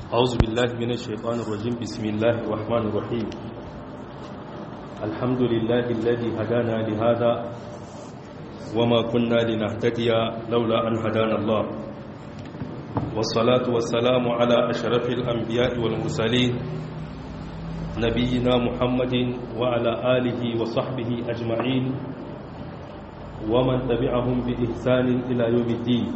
أعوذ بالله من الشيطان الرجيم بسم الله الرحمن الرحيم الحمد لله الذي هدانا لهذا وما كنا لنهتدي لولا أن هدانا الله والصلاة والسلام على أشرف الأنبياء والمرسلين نبينا محمد وعلى آله وصحبه أجمعين ومن تبعهم بإحسان إلى يوم الدين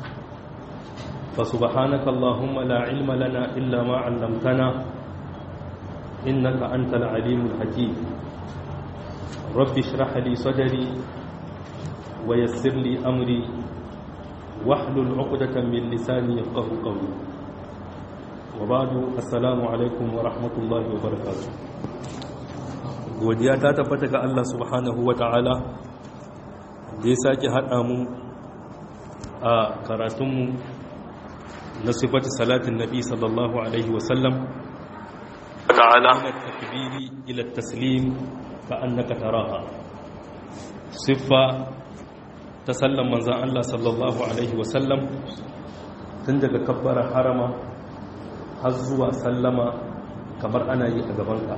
فسبحانك اللهم لا علم لنا إلا ما علمتنا إنك أنت العليم الحكيم رب اشرح لي صدري ويسر لي أمري واحلل عقدة من لساني يفقه قولي وبعد السلام عليكم ورحمة الله وبركاته godiya ta tabbata ga Allah subhanahu wa ta'ala da ya sake haɗa mu a karatunmu na sifati salatin nabi sallallahu alaihi wasallam ta'ala takbiri ila taslim ka annaka taraha siffa ta sallan manzan Allah sallallahu alaihi wasallam tun daga kabbara harama har zuwa sallama kamar ana yi a gabanka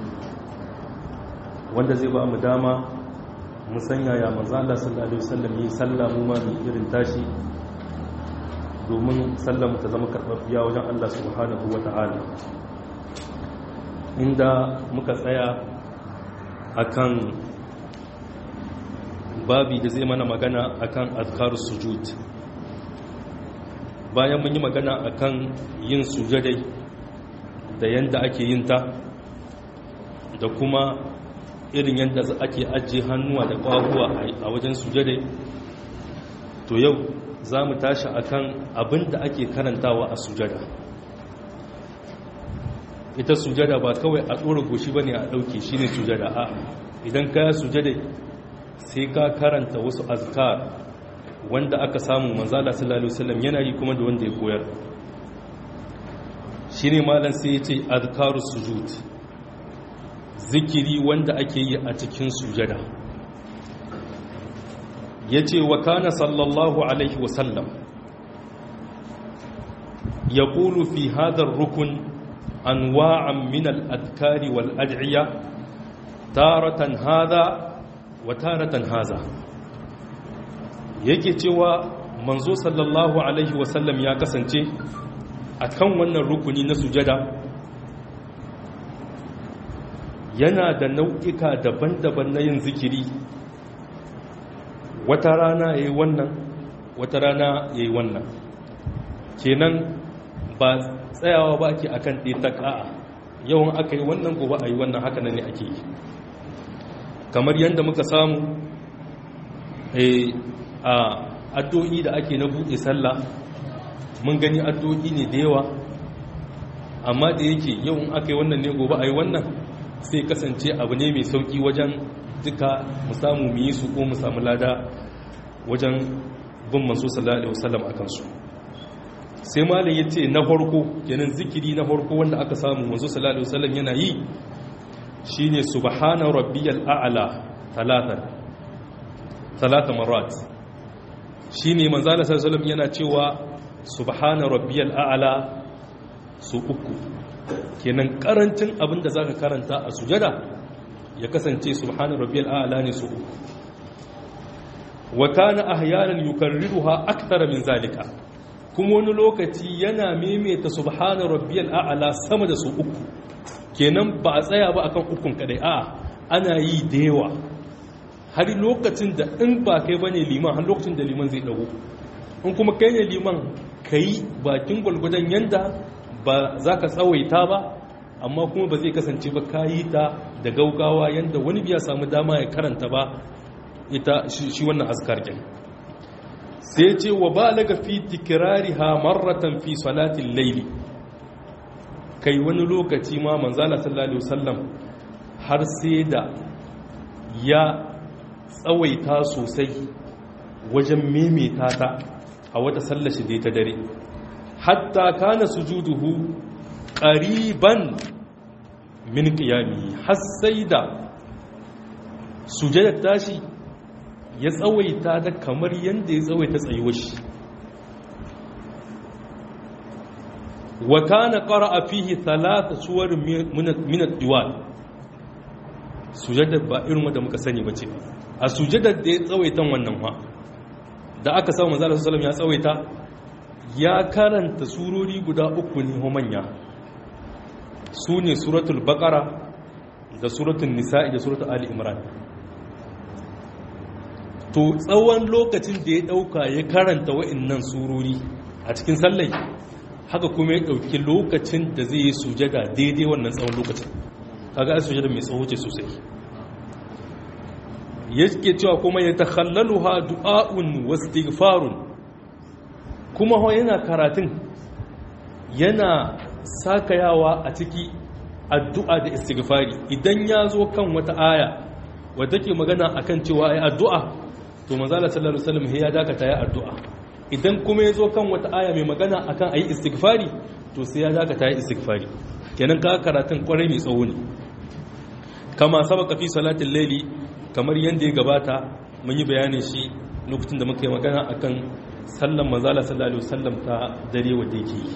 wanda zai ba mu dama mu sanya ya manzan Allah sallallahu alaihi wasallam yi sallamu ma mai irin tashi domin sallamu ta zama karɓaɓɓiya wajen Allah subhanahu wa ta'ala inda muka tsaya akan babi da zai mana magana akan azkar sujud bayan mun yi magana akan yin sujadai da yanda ake yin ta da kuma irin yadda ake ajiye hannuwa da ƙwahuwa a wajen sujadai to yau za mu tashi akan abin da ake karantawa a sujada ita sujada ba kawai a ɗora goshi ba ne a ɗauke shi ne sujada a idan ka sujada sai ka karanta wasu azkar wanda aka samu manzala sallallahu alaihi yana yi kuma da wanda ya koyar shi ne malam sai ya ce azkarus sujud zikiri wanda ake yi a cikin sujada ya ce wa kana sallallahu alaihi wasallam ya ƙulu fi hadar rukun anwa'an min al'adkari wal'ad'iyya taratan haza wa taratan haza yake cewa manzo sallallahu alaihi wasallam ya kasance a kan wannan rukuni na sujada yana da nau'ika daban-daban na yin zikiri wata rana ya yi wannan wata rana ya yi wannan kenan ba tsayawa ba ake akan ɗaya ta ƙa'a yawan aka yi wannan gobe a yi wannan haka ne ake yi kamar yadda muka samu a addu'o'i da ake na buɗe sallah mun gani addu'o'i ne da yawa amma da yake yawan aka yi wannan ne gobe a yi wannan sai kasance abu ne mai sauƙi wajen duka mu samu mu yi su ko mu samu lada wajen bin manzo sallallahu alaihi wasallam akan su sai malam yace na farko kenan zikiri na farko wanda aka samu manzo sallallahu alaihi wasallam yana yi shine subhana rabbiyal a'la talatan talata marat shine manzo sallallahu alaihi wasallam yana cewa subhana rabbiyal a'la su uku kenan karancin abinda zaka karanta a sujada ya kasance subhana rabbiyal a'la ne su uku wa kana ahyanan yukarriruha akthara min zalika kuma wani lokaci yana maimaita subhana rabbiyal a'la sama da su uku kenan ba a tsaya ba akan ukun kadai a ana yi da yawa har lokacin da in ba kai bane liman har lokacin da liman zai dago in kuma kai ne liman kai bakin gwalgwadon yanda ba za ka tsawaita ba amma kuma ba zai kasance ba kayi ta da gaugawa yadda wani biya samu dama ya karanta ba ita shi wannan askar ɗin sai ce wa ba laga fi tikirariha marratan fi salatin laili kai wani lokaci ma manzala sallallahu alaihi wasallam har sai da ya tsawaita sosai wajen memeta ta a wata sallashi da ta dare hatta kana sujuduhu qariban min qiyami har sai da sujadar tashi ya tsawaita da kamar yanda ya tsawaita tsayuwar shi wa kana qara'a fihi thalatha suwar min ad-diwal sujada ba irin wanda muka sani bace a sujadar da ya tsawaitan wannan fa da aka samu manzo sallallahu alaihi ya tsawaita ya karanta surori guda uku ne ho manya su ne suratul baqara da suratul nisa'i da suratul ali imran to tsawon lokacin da ya dauka ya karanta wa'annan surori a cikin sallai haka kuma ya dauki lokacin da zai yi sujada daidai wannan tsawon lokacin kaga ai sujada mai tsawo ce sosai yake cewa kuma ya takhallaluha du'a'un wastighfarun kuma ho yana karatun yana sakayawa a ciki addu'a da istighfari idan ya zo kan wata aya wadda ke magana akan cewa ai addu'a to manzala sallallahu alaihi wasallam ya dakata ya addu'a idan kuma ya zo kan wata aya mai magana akan ayi istighfari to sai ya dakata ya istighfari kenan ka karatun kwarai mai tsawo ne kama sabaka fi salatin laili kamar yadda ya gabata mun yi bayanin shi lokacin da muka yi magana akan sallan manzala sallallahu alaihi wasallam ta dare wanda yake yi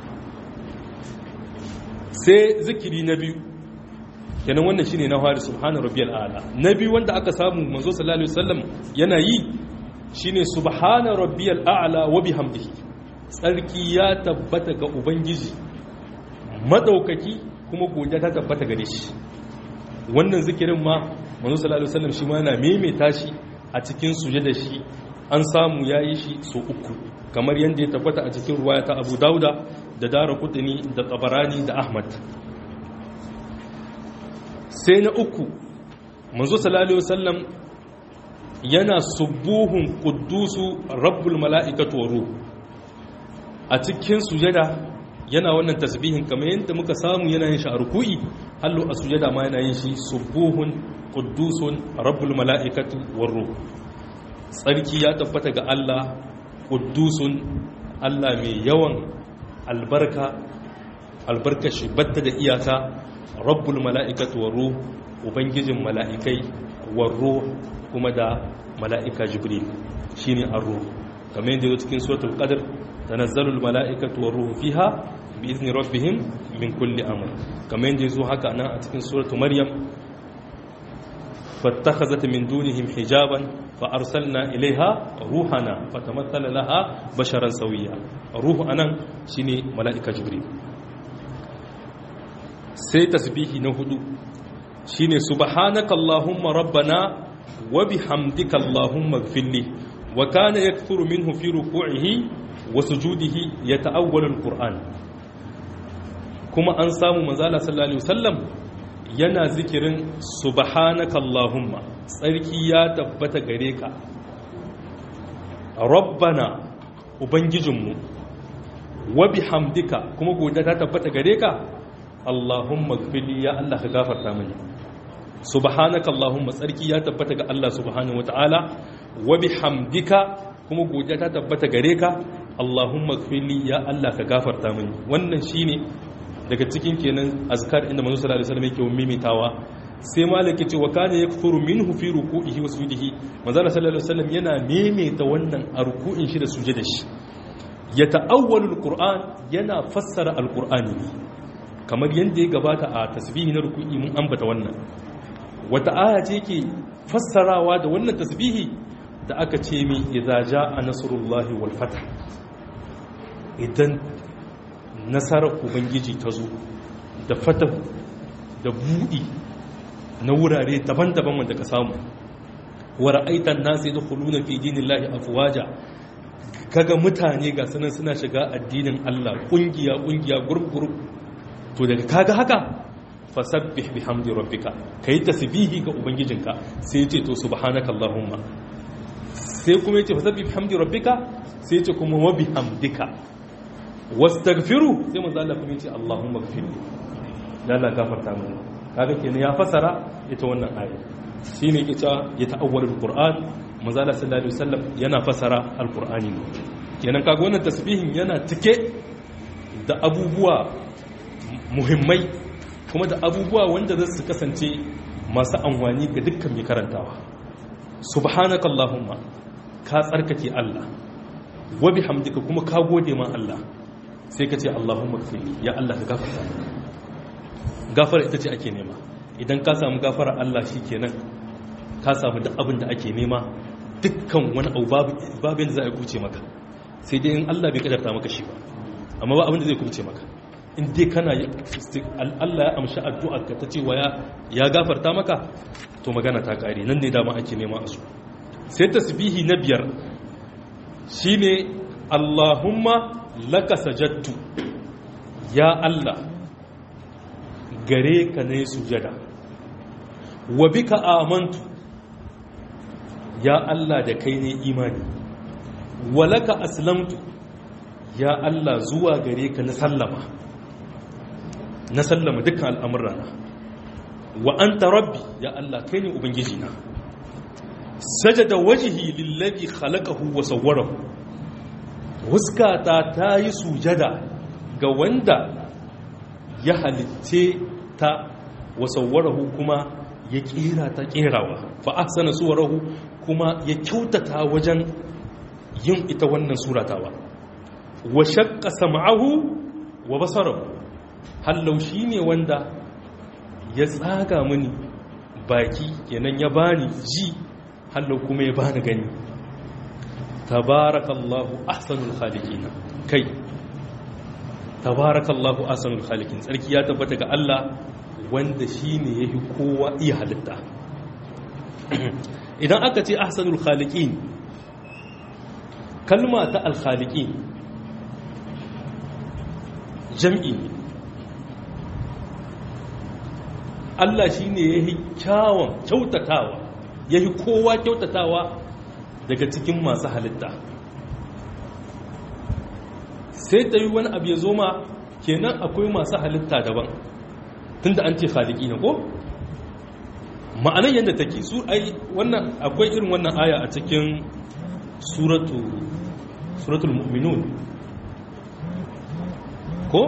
sai zikiri na biyu kenan wannan shine na fari subhana rabbiyal a'la na biyu wanda aka samu manzo sallallahu alaihi wasallam yana yi shine subhana rabbiyal a'la wa bihamdihi tsarki ya tabbata ga ubangiji madaukaki kuma godiya ta tabbata gare shi wannan zikirin ma manzo sallallahu alaihi wasallam shi ma yana maimaita shi a cikin sujada shi an samu yayi shi so uku kamar yadda ya tabbata a cikin ruwaya ta Abu Dauda da Dara Qutni da Tabarani da Ahmad sai na uku manzo sallallahu alaihi wasallam yana subuhun quddusu rabbul mala'ikatu wa ruh a cikin sujada yana wannan tasbihin kamar yadda muka samu yana yin shi a ruku'i hallo a sujada ma yana yin shi subuhun quddusun rabbul mala'ikatu war ruh tsarki ya tabbata ga Allah quddusun Allah mai yawan albarka albarka shi batta da iyaka rabbul mala'ikatu war ruh ubangijin mala'ikai war ruh kuma da mala'ika jibril shine ar-ruh kamar yadda yake cikin suratul qadr tanazzalul mala'ikatu war ruh fiha bi'izni rabbihim min kulli amr kamar yadda yazo haka nan a cikin suratul maryam fattakhazat min dunihim hijaban fa arsalna ilaiha ruhana fatamatthala laha basharan sawiya ruhu anan shine mala'ika jibril sai tasbihi na hudu shine subhanaka allahumma rabbana wa bihamdika allahumma ighfirli wa kana yakthuru minhu fi ruku'ihi wa sujudihi yata'awwalu alquran kuma an samu manzala sallallahu alaihi wasallam yana zikirin subhanaka allahumma tsarki ya tabbata gare ka rabbana ubangijinmu wa bihamdika kuma godiya ta tabbata gare ka allahumma gfili ya Allah ka gafarta mini subhanaka allahumma tsarki ya tabbata ga Allah subhanahu wataala wa bihamdika kuma godiya ta tabbata gare ka allahumma gfili ya Allah ka gafarta mini wannan shine daga cikin kenan azkar inda manzo sallallahu alaihi wasallam yake mimitawa sai malaki ce wa kana yakfuru minhu fi ruku'ihi wa sujudihi manzo sallallahu alaihi wasallam yana mimita wannan a ruku'in shi da sujudin shi ya ta'awwalu alquran yana fassara alqur'ani ne kamar yanda ya gabata a tasbihi na ruku'i mun ambata wannan wata aya ce yake fassarawa da wannan tasbihi da aka ce mi idza jaa nasrullahi wal fath idan nasarar ubangiji ta zo da fatahu da buɗi na wurare daban-daban wanda ka samu wa ra'aitan nasu yadkhuluna fi dinillahi afwaja kaga mutane ga sanan suna shiga addinin Allah kungiya kungiya gurgurub to daga kaga haka fasabbih bihamdi rabbika kai tasbihi ga ubangijinka sai yace to subhanakallahumma sai kuma yace fasabbih bihamdi rabbika sai yace kuma wa bihamdika wastaghfiru sai manzo Allah kuma yace Allahumma ighfirli ya Allah gafarta mana kaga kenan ya fasara ita wannan aya shine yake cewa ya ta'awwal alquran manzo Allah sallallahu alaihi wasallam yana fasara alqurani ne kenan kaga wannan tasbihin yana cike da abubuwa muhimmai kuma da abubuwa wanda za su kasance masu amfani ga dukkan mai karantawa subhanaka allahumma ka tsarkake Allah wa bihamdika kuma ka gode ma Allah sai ka ce Allahumma gfirli ya Allah ka gafarta mini gafara ita ce ake nema idan ka samu gafara Allah shi kenan ka samu duk abin da ake nema dukkan wani abu babu yadda za a kuce maka sai dai in Allah bai kadarta maka shi ba amma ba abin da zai kuce maka in dai kana Allah ya amshi addu'ar ka ta cewa ya gafarta maka to magana ta kare nan ne dama ake nema a su sai tasbihi na biyar shine Allahumma laka sajattu ya Allah gare ka ne sujada wa bika amantu ya Allah da kai ne imani wa laka aslamtu ya Allah zuwa gare ka na sallama na sallama dukkan al'amurana wa anta rabbi ya Allah kai ne ubangiji na sajada wajhi lillazi khalaqahu wa sawwarahu wuskata ta yi sujada ga wanda ya halitce ta wasawwarahu kuma ya kera ta kerawa fa ahsana suwarahu kuma ya kyautata wajen yin ita wannan suratawa wa shaqqa sam'ahu wa basarahu hallau shine wanda ya tsaga mini baki kenan ya bani ji hallau kuma ya bani gani tabarakallahu ahsanul khaliqina kai tabarakallahu ahsanul khaliqin tsarki ya tabbata ga Allah wanda shine yafi kowa iya halitta idan aka ce ahsanul khaliqin kalma ta al khaliqin jam'i Allah shine yafi kyawun kyautatawa yafi kowa kyautatawa daga cikin masu halitta sai ta yi wani abu ya zo ma kenan akwai masu halitta daban tun da an ce haliki na ko ma'anan yadda take su ai wannan akwai irin wannan aya a cikin suratul mu'minun ko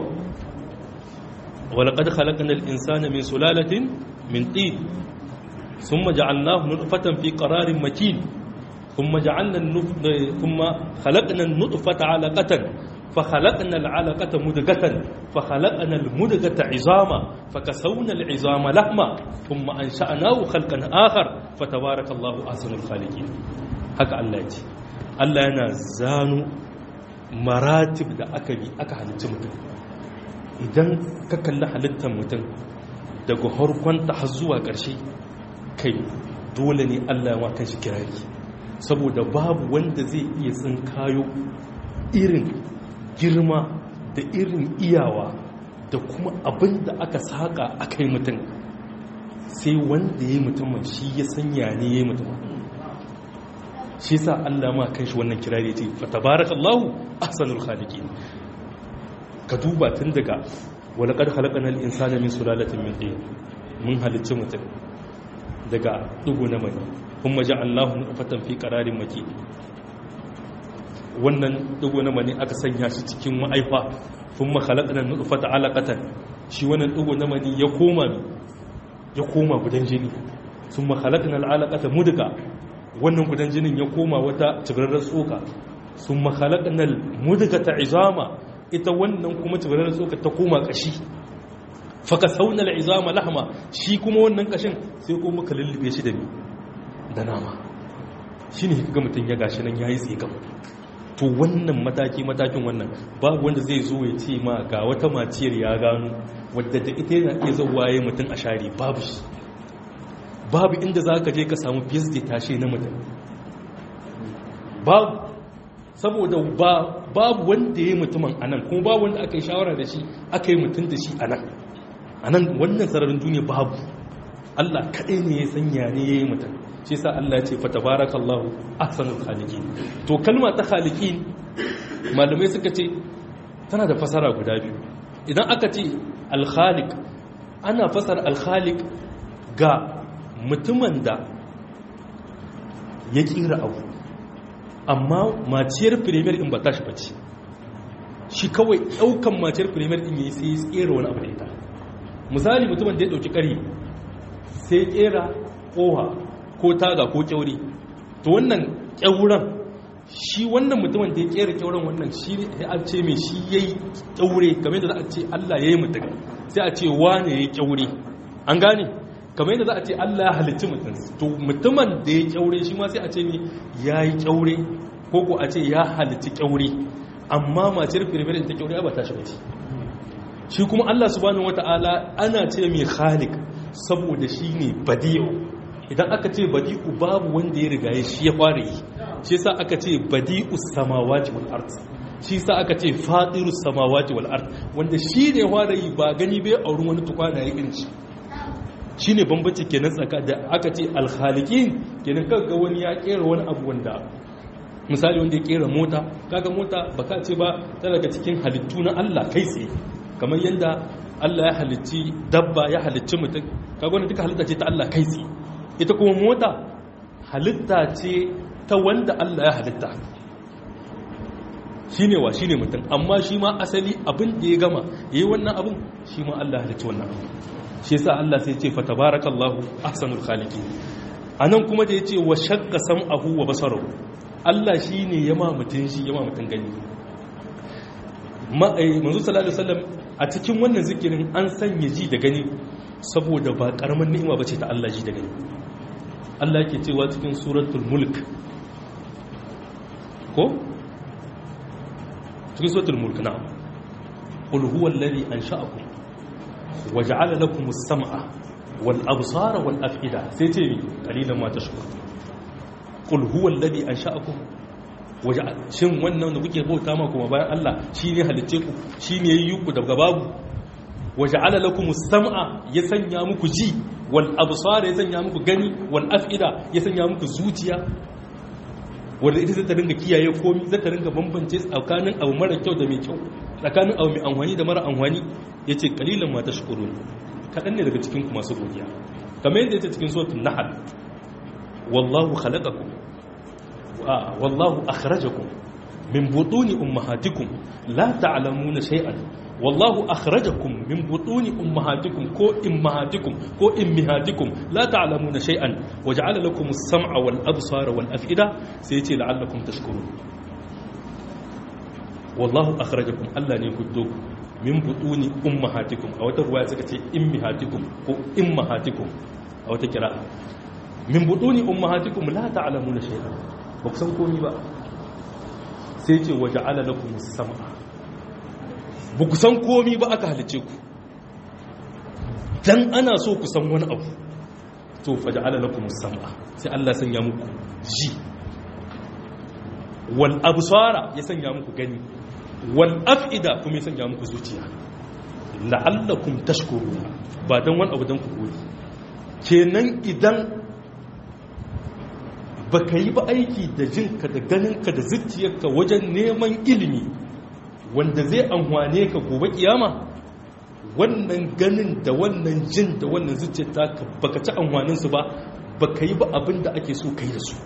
ولقد خلقنا الإنسان من سلالة من طين ثم جعلناه نطفة في قرار مكين ثم جعلنا النف... ثم خلقنا النطفة علقة فخلقنا العلقة مدغة فخلقنا المدغة عظاما فكسونا العظام لحما ثم أنشأناه خلقا آخر فتبارك الله أحسن الخالقين هكا الله يجي الله yana zanu maratib da aka bi aka halitta mutum idan ka kalli halittar mutum daga harkonta har zuwa ƙarshe kai dole ne Allah ya kan shi kirari saboda babu wanda zai iya tsinkayo irin girma da irin iyawa da kuma abin da aka saƙa aka yi mutum sai wanda ya yi mutumin shi ya sanya ne ya yi mutumin shi sa Allah ma kan shi wannan kirari ce fatabarakallahu ahsanul khaliqin ka duba tun daga walaqad khalaqnal insana min sulalatin min tin mun halicci mutum daga dugu na mani kuma ja'alnahu nutfatan fi qararin makin wannan dugu na mani aka sanya shi cikin ma'aifa kuma khalaqna nutfata alaqatan shi wannan dugu na mani ya koma ya koma gudan jini thumma khalaqna al'alaqata mudga wannan gudan jinin ya koma wata tsibirar tsoka thumma khalaqna al-mudgata izama ita wannan kuma tsibirar tsoka ta koma kashi faka sauna al'izama lahma shi kuma wannan kashin sai kuma ka lullube shi da mi da nama shi ne ga mutum ya gashi nan ya yi tsigam to wannan mataki matakin wannan babu wanda zai zo ya ce ma ga wata maciyar ya gano wadda da ita yana iya zauwaye mutum a share babu shi babu inda za ka je ka samu fiyas da tashe na mutum babu saboda babu wanda ya yi mutumin a nan kuma babu wanda aka yi shawara da shi aka yi mutum da shi a nan a nan wannan sararin duniya babu Allah kaɗai ne ya sanya ne ya yi mutum shi sa Allah ce fa tabarakallahu ahsanul khaliqin to kalma ta khaliqin malamai suka ce tana da fasara guda biyu idan aka ce al-khaliq ana fasara al-khaliq ga mutumin da ya kira abu amma maciyar premier din ba tashi bace shi kawai daukan maciyar premier din yayi sai ya tsere wani abu da ita misali mutumin da ya dauki kari sai ya kera koha ko taga ko kyauri to wannan kyauran shi wannan mutumin da ya kera kyauren wannan shi ne a ce mai shi ya yi kyaure kamar yadda za a ce Allah ya yi mutum sai a ce wane ya yi kyaure an gane kamar yadda za a ce Allah ya halicci mutum to mutumin da ya kyaure shi ma sai a ce mai ya yi kyaure ko ko a ce ya halicci kyaure amma mace firfir ta kyaure ba ta shi bace shi kuma Allah subhanahu wataala ana ce mai khaliq saboda shi ne badi'u idan aka ce badi'u babu wanda ya riga ya shi ya fara yi shi yasa aka ce badi'u samawati wal ard shi yasa aka ce fatiru samawati wal ard wanda shi ne fara yi ba gani bai auren wani tukwana ya irin shi shine bambanci kenan tsaka da aka ce al khaliqin kenan kaga wani ya kera wani abu wanda misali wanda ya kera mota kaga mota baka ce ba ta daga cikin halittu na Allah kai tsaye kamar yadda Allah ya halicci dabba ya halicci mutum kaga wani duka halitta ce ta Allah kai tsaye ita kuma mota halitta ce ta wanda Allah ya halitta shine wa shine mutum amma shi ma asali abin da ya gama yayi wannan abin shi ma Allah ya halicci wannan abin shi yasa Allah sai ya ce fatabarakallahu ahsanul khaliqin anan kuma da yace wa shaqqa sam'ahu wa basarahu Allah shine ya ma mutun shi ya ma mutun gani manzo sallallahu alaihi wasallam a cikin wannan zikirin an sanya ji da gani saboda ba karamin ni'ima bace ta Allah ji da gani Allah yake cewa cikin suratul mulk ko cikin suratul mulk na qul huwa alladhi ansha'akum wa ja'ala lakum as-sam'a wal absara wal af'ida sai ce ni qalilan ma tashkurun qul huwa alladhi ansha'akum shin wannan da kuke bauta ma kuma bayan Allah shi ne halicce ku shi ne yi ku daga babu waje lakum sam'a ya sanya muku ji wal absara ya sanya muku gani wal af'ida ya sanya muku zuciya wanda ita zai ta ringa kiyaye komi zai ta ringa bambance tsakanin abu mara kyau da mai kyau tsakanin abu mai amfani da mara amfani yace kalilan ma tashkurun kadan ne daga cikin ku masu godiya kamar yadda yace cikin suratul nahl wallahu khalaqakum والله أخرجكم من بطون أمهاتكم لا تعلمون شيئا والله أخرجكم من بطون أمهاتكم كو إمهاتكم كو إمهاتكم لا تعلمون شيئا وجعل لكم السمع والأبصار والأفئدة سيتي لعلكم تشكرون والله أخرجكم ألا نيكدوك من بطون أمهاتكم أو ترواية سكتي إمهاتكم كو إمهاتكم أو تكرا من بطون أمهاتكم لا تعلمون شيئا ba ku san komi ba sai ce waje alalakun sama ba ku san komi ba aka halice ku dan ana so ku san wani abu to faje alalakun sama sai Allah sanya muku ji wal absara ya sanya muku gani wal af'ida kuma ya sanya muku zuciya la'allakum tashkuruna ba dan wani abu dan ku gode kenan idan ba ka yi ba aiki da jinka da ganinka da zuciyarka wajen neman ilimi wanda zai amfane ka gobe kiyama wannan ganin da wannan jin da wannan zuciyar taka baka ci amfaninsu ba baka yi ba abin da ake so kai da su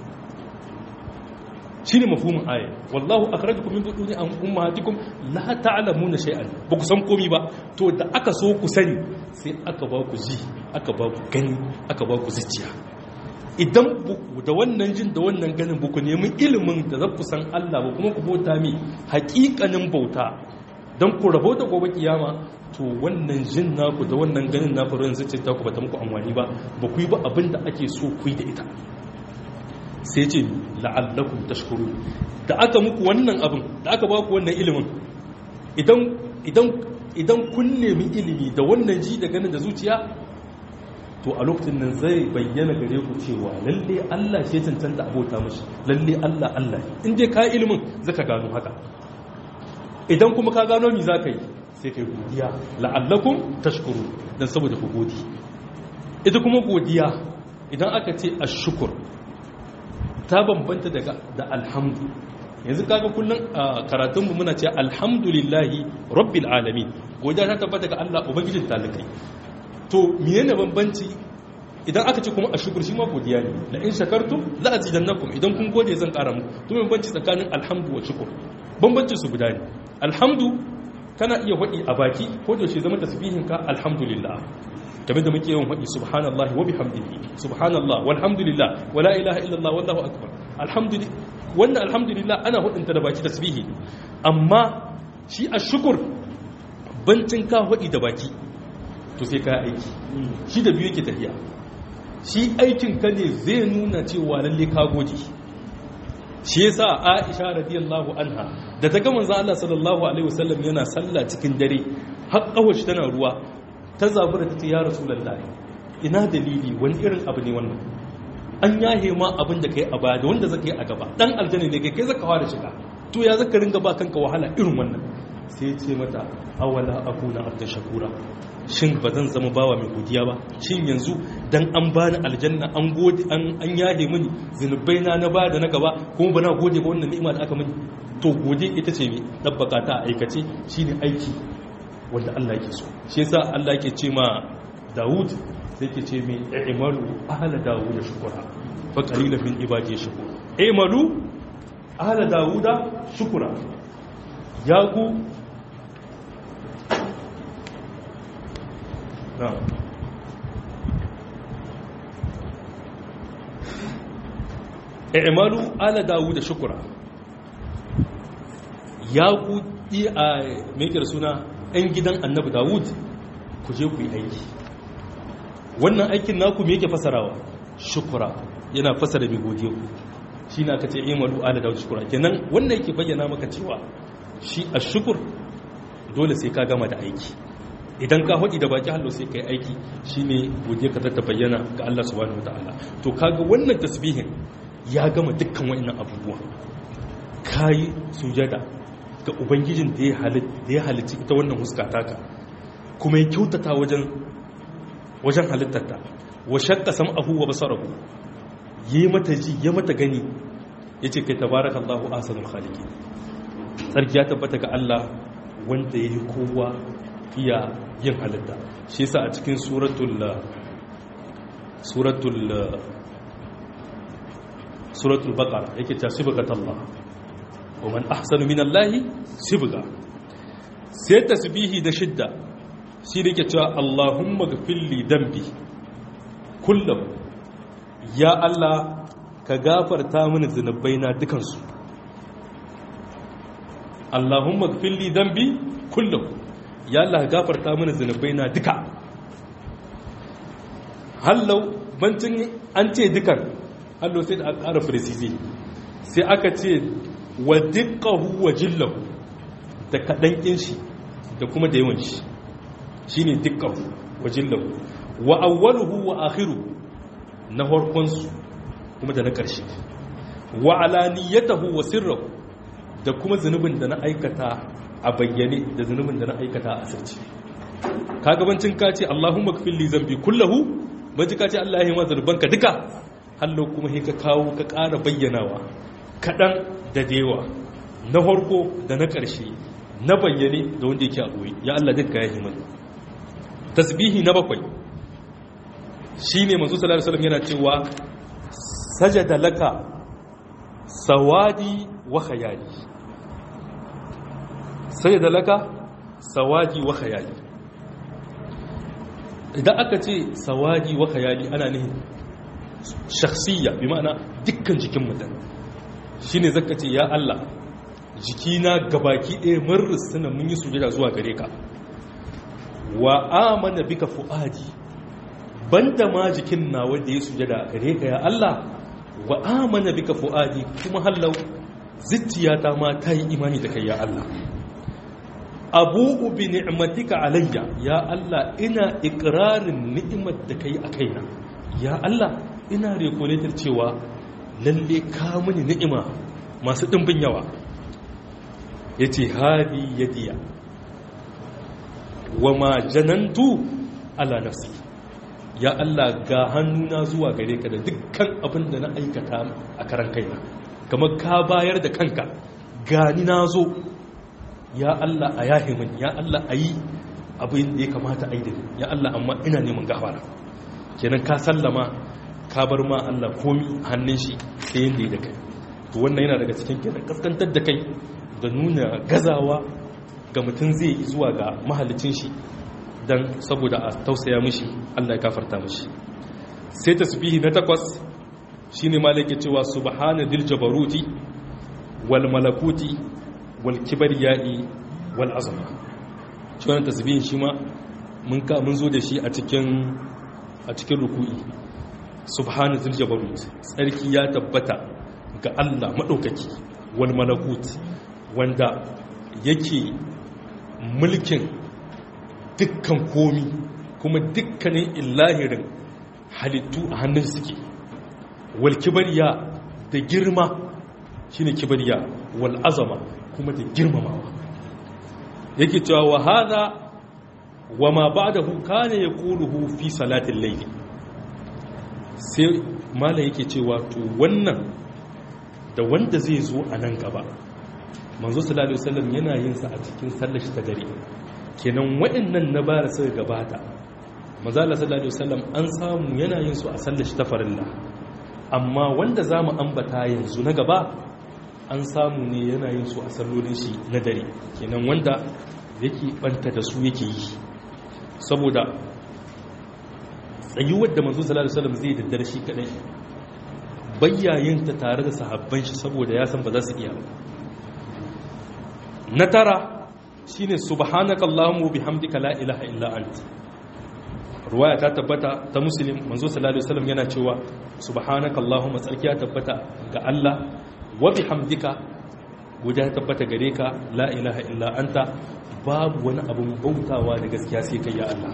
shine mafhumin aya wallahu akhrajakum min butuni ummahatikum la ta'lamuna shay'an ba ku san komai ba to da aka so ku sani sai aka ba ku ji aka ba ku gani aka ba ku zuciya idan da wannan jin da wannan ganin buku nemi ilimin da za ku san Allah ba kuma ku bauta mi hakikanin bauta don ku rabo da gobe kiyama to wannan jin naku da wannan ganin naku ran zuciya ta ku bata muku amfani ba ba ku yi ba abin da ake so ku yi da ita sai ce la'allakum tashkuru da aka muku wannan abin da aka ba ku wannan ilimin idan idan idan kun nemi ilimi da wannan ji da ganin da zuciya to a lokacin nan zai bayyana gare ku cewa lalle Allah shi cancanta abota mashi lalle Allah Allah in dai ka ilimin zaka gano haka idan kuma ka gano mi zaka yi sai kai godiya la'allakum tashkuru dan saboda ku godi ita kuma godiya idan aka ce ashkur ta bambanta daga da alhamdu yanzu kaga kullun karatun mu muna cewa alhamdulillahi rabbil alamin godiya ta tabbata ga Allah ubangijin talikai to menene bambanci idan aka ce kuma a shukur shi ma godiya ne la in shakartum la azidannakum idan kun gode zan kara muku to bambanci tsakanin alhamdu wa shukur bambanci su guda ne alhamdu kana iya wadi a baki ko da shi zama tasbihin ka alhamdulillah kamar da muke yawan wadi subhanallahi wa bihamdihi subhanallah walhamdulillah wala ilaha illallah wallahu akbar alhamdulillah wannan alhamdulillah ana hudunta da baki tasbihi amma shi ashukur bancin ka hudi da baki to sai ka aiki shi da biyu yake tafiya shi aikin ka ne zai nuna cewa lalle ka gode shi yasa Aisha radiyallahu anha da ta ga manzo Allah sallallahu alaihi wasallam yana sallah cikin dare har kawashi tana ruwa ta zabura ta ce ya rasulullahi ina dalili wani irin abu ne wannan an yahe ma abin da kai a baya da wanda zaka yi a gaba dan aljanna ne kai kai zaka fara shiga to ya zaka ringa ba kanka wahala irin wannan sai ce mata awala akuna abda shakura shin ba zan zama bawa mai godiya ba shin yanzu dan an bani aljanna an gode an an yahe mini zinubai na na baya da na gaba kuma ba na gode ba wannan ni'ima da aka mini to gode ita ce mai dabbaka ta aikace shine aiki wanda Allah yake so shi yasa Allah yake ce ma Dawud sai ke ce mai i'malu ahla Dawud shukura fa qalilan min ibadi shukura i'malu ahla Dawud shukura ya ku na i'malu ahla Dawud shukura ya ku a mekar suna 'yan gidan annabi dawud ku je ku yi aiki wannan aikin naku me yake fasarawa shukura yana fasara mai godiya shi na ka ce imalu ala dawud shukura kenan wannan yake bayyana maka cewa shi a shukur dole sai ka gama da aiki idan ka haɗi da baki hallo sai ka yi aiki shi ne godiya ka ta bayyana ga Allah subhanahu wa ta'ala to kaga wannan tasbihin ya gama dukkan wa'annan abubuwa kayi sujada ga ubangijin da ya halitta ita wannan huska taka kuma ya kyautata wajen wajen halittarta wa shakka sam'ahu wa basarahu yi mata ji ya mata gani yace kai tabarakallahu ahsanul khaliqin sarki ya tabbata ga Allah wanda yayi kowa iya yin halitta shi yasa a cikin suratul suratul suratul baqara yake ta sibghatallah ومن أحسن من الله سبغا sai tasbihi da shidda shi da ke cewa Allahumma gafir li dambi kullum ya Allah ka gafarta mini zunubaina dukansu Allahumma gafir li dambi kullum ya Allah ka gafarta mini zunubaina duka hallau bancin an ce dukan hallau sai da aka ƙara firisizi sai aka ce wa dukkahu wa jillahu da kaɗan shi da kuma da yawan shi shi ne dukkahu wa jillahu wa awwaluhu wa akhiru na harkonsu kuma da na ƙarshe wa alaniyatahu wa sirrahu da kuma zunubin da na aikata a bayyane da zunubin da na aikata a asirci ka gabancin ka ce Allahumma kafin li zambi kullahu baji ka ce Allah ya yi ma zunubanka duka hallo kuma ka kawo ka ƙara bayyanawa kaɗan da dewa na harko da na ƙarshe na bayyane da wanda yake a ɓoye ya Allah duka ya himan tasbihi na bakwai shi ne masu salar salam yana cewa sajada laka sawadi wa khayali sajada laka sawadi wa khayali idan aka ce sawadi wa khayali ana ne shakhsiyya bi ma'ana dukkan jikin mutum shi ne zaka ce ya Allah jikina gabaki ɗaya marar suna mun yi sujada zuwa gare ka wa amana bika fu'adi banda ma jikin na wanda ya sujada gare ka ya Allah wa amana bika fu'adi kuma hallau zittiyata ma ta yi imani da kai ya Allah abu'u bi ni'matika alayya ya Allah ina ikrarin ni'imar da kai a kaina ya Allah ina recolator cewa lalle ka mini ni'ima masu ɗimbin yawa ya ce hadi yadiya wa ma janantu ala nafsi ya Allah ga hannuna zuwa gare ka da dukkan abin da na aikata a karan kaina kamar ka bayar da kanka gani na zo ya Allah a yahe min ya Allah a yi abin da ya kamata a yi da ya Allah amma ina neman gafara kenan ka sallama ka bar ma Allah komi hannun shi sai yadda ya da kai to wannan yana daga cikin kenan kaskantar da kai da nuna gazawa ga mutum zai yi zuwa ga mahalicin shi don saboda a tausaya mishi Allah ya kafarta mishi sai tasbihi na takwas shine malaka cewa subhana dil jabaruti wal malakuti wal kibriyai wal azama shi wannan tasbihin shi ma mun ka mun zo da shi a cikin a cikin ruku'i subhana dil jabarut tsarki ya tabbata ga Allah madaukaki wal malakut wanda yake mulkin dukkan komi kuma dukkanin illahirin halittu a hannun suke wal kibariya da girma shine kibariya wal azama kuma da girmamawa yake cewa wa hada wa ma ba'dahu kana yaquluhu fi salatil layl sai mala yake cewa to wannan da wanda zai zo a nan gaba manzo sallallahu alaihi wasallam yana yin sa a cikin sallar shi ta dare kenan waɗannan na bara suka gabata manzo Allah sallallahu alaihi wasallam an samu yana yin su a sallar shi ta farilla amma wanda zamu ambata yanzu na gaba an samu ne yana yin su a sallolin shi na dare kenan wanda yake banta da su yake yi saboda tsayuwar da manzo sallallahu alaihi wasallam zai daddare shi kadai bayyayinta tare da sahabban shi saboda ya san ba za su iya ba na tara shine subhanaka allahumma bihamdika la ilaha illa anta ruwaya ta tabbata ta muslim manzo sallallahu alaihi wasallam yana cewa subhanaka allahumma tsarki ya tabbata ga Allah wa bihamdika guda ya tabbata gare ka la ilaha illa anta babu wani abun bautawa da gaskiya sai kai ya Allah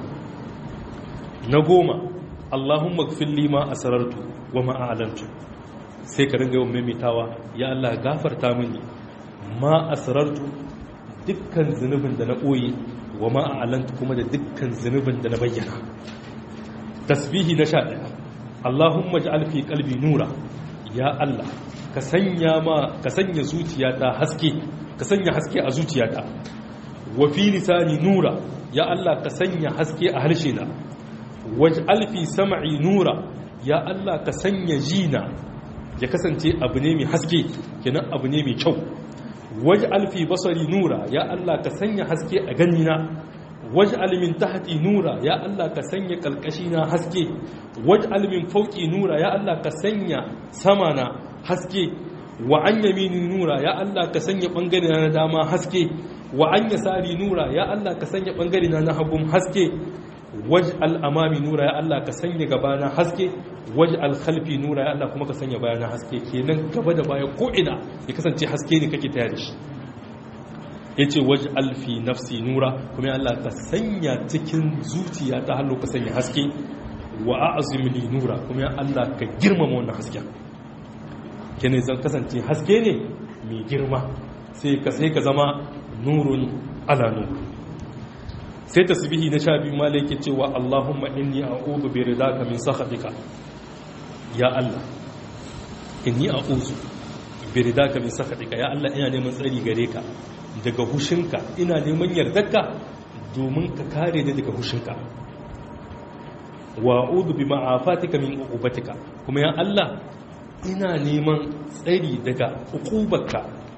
na goma allahumma ighfir li ma asrartu wa ma a'lantu sai ka ringa yawan maimaitawa ya Allah gafarta mini ma asrartu dukkan zunubin da na ɓoye wa ma'alanta kuma da dukkan zunubin da na bayyana tasbihi na sha ɗaya allahumma ji alfi kalbi nura ya allah ka sanya ma ka sanya zuciyata haske ka sanya haske a zuciyata wa fi lisani nura ya allah ka sanya haske a harshe na waj alfi sam'i nura ya allah ka sanya jina ya kasance abu ne mai haske kenan abu ne mai kyau waje alfi basari nura ya Allah ka sanya haske a ganina waje almin tahti nura ya Allah ka sanya kalkashina haske waje almin fauki nura ya Allah ka sanya samana haske wa an yamini nura ya Allah ka sanya bangare na dama haske wa an yasari nura ya Allah ka sanya bangare na hagun haske waje al'amami nura ya Allah ka sanya gabana haske waje alkhalfi nura ya Allah kuma ka sanya bayana haske kenan gaba da baya ko'ina ya kasance haske ne kake taya da shi ya ce waje alfi nafsi nura kuma ya Allah ka sanya cikin zuciya ta hallo ka sanya haske wa a'azimli nura kuma ya Allah ka girmama wannan hasken kenan zan kasance haske ne mai girma sai ka sai ka zama nurun ala nuru sai tasbihi na sha biyu mala yake cewa Allahumma inni a'udhu bi ridaka min sakhatika ya Allah inni a'udhu bi ridaka min sakhatika ya Allah ina neman tsari gare ka daga hushinka ina neman yardarka domin ka kare ni daga hushinka wa a'udhu bi ma'afatika min uqubatika kuma ya Allah ina neman tsari daga uqubarka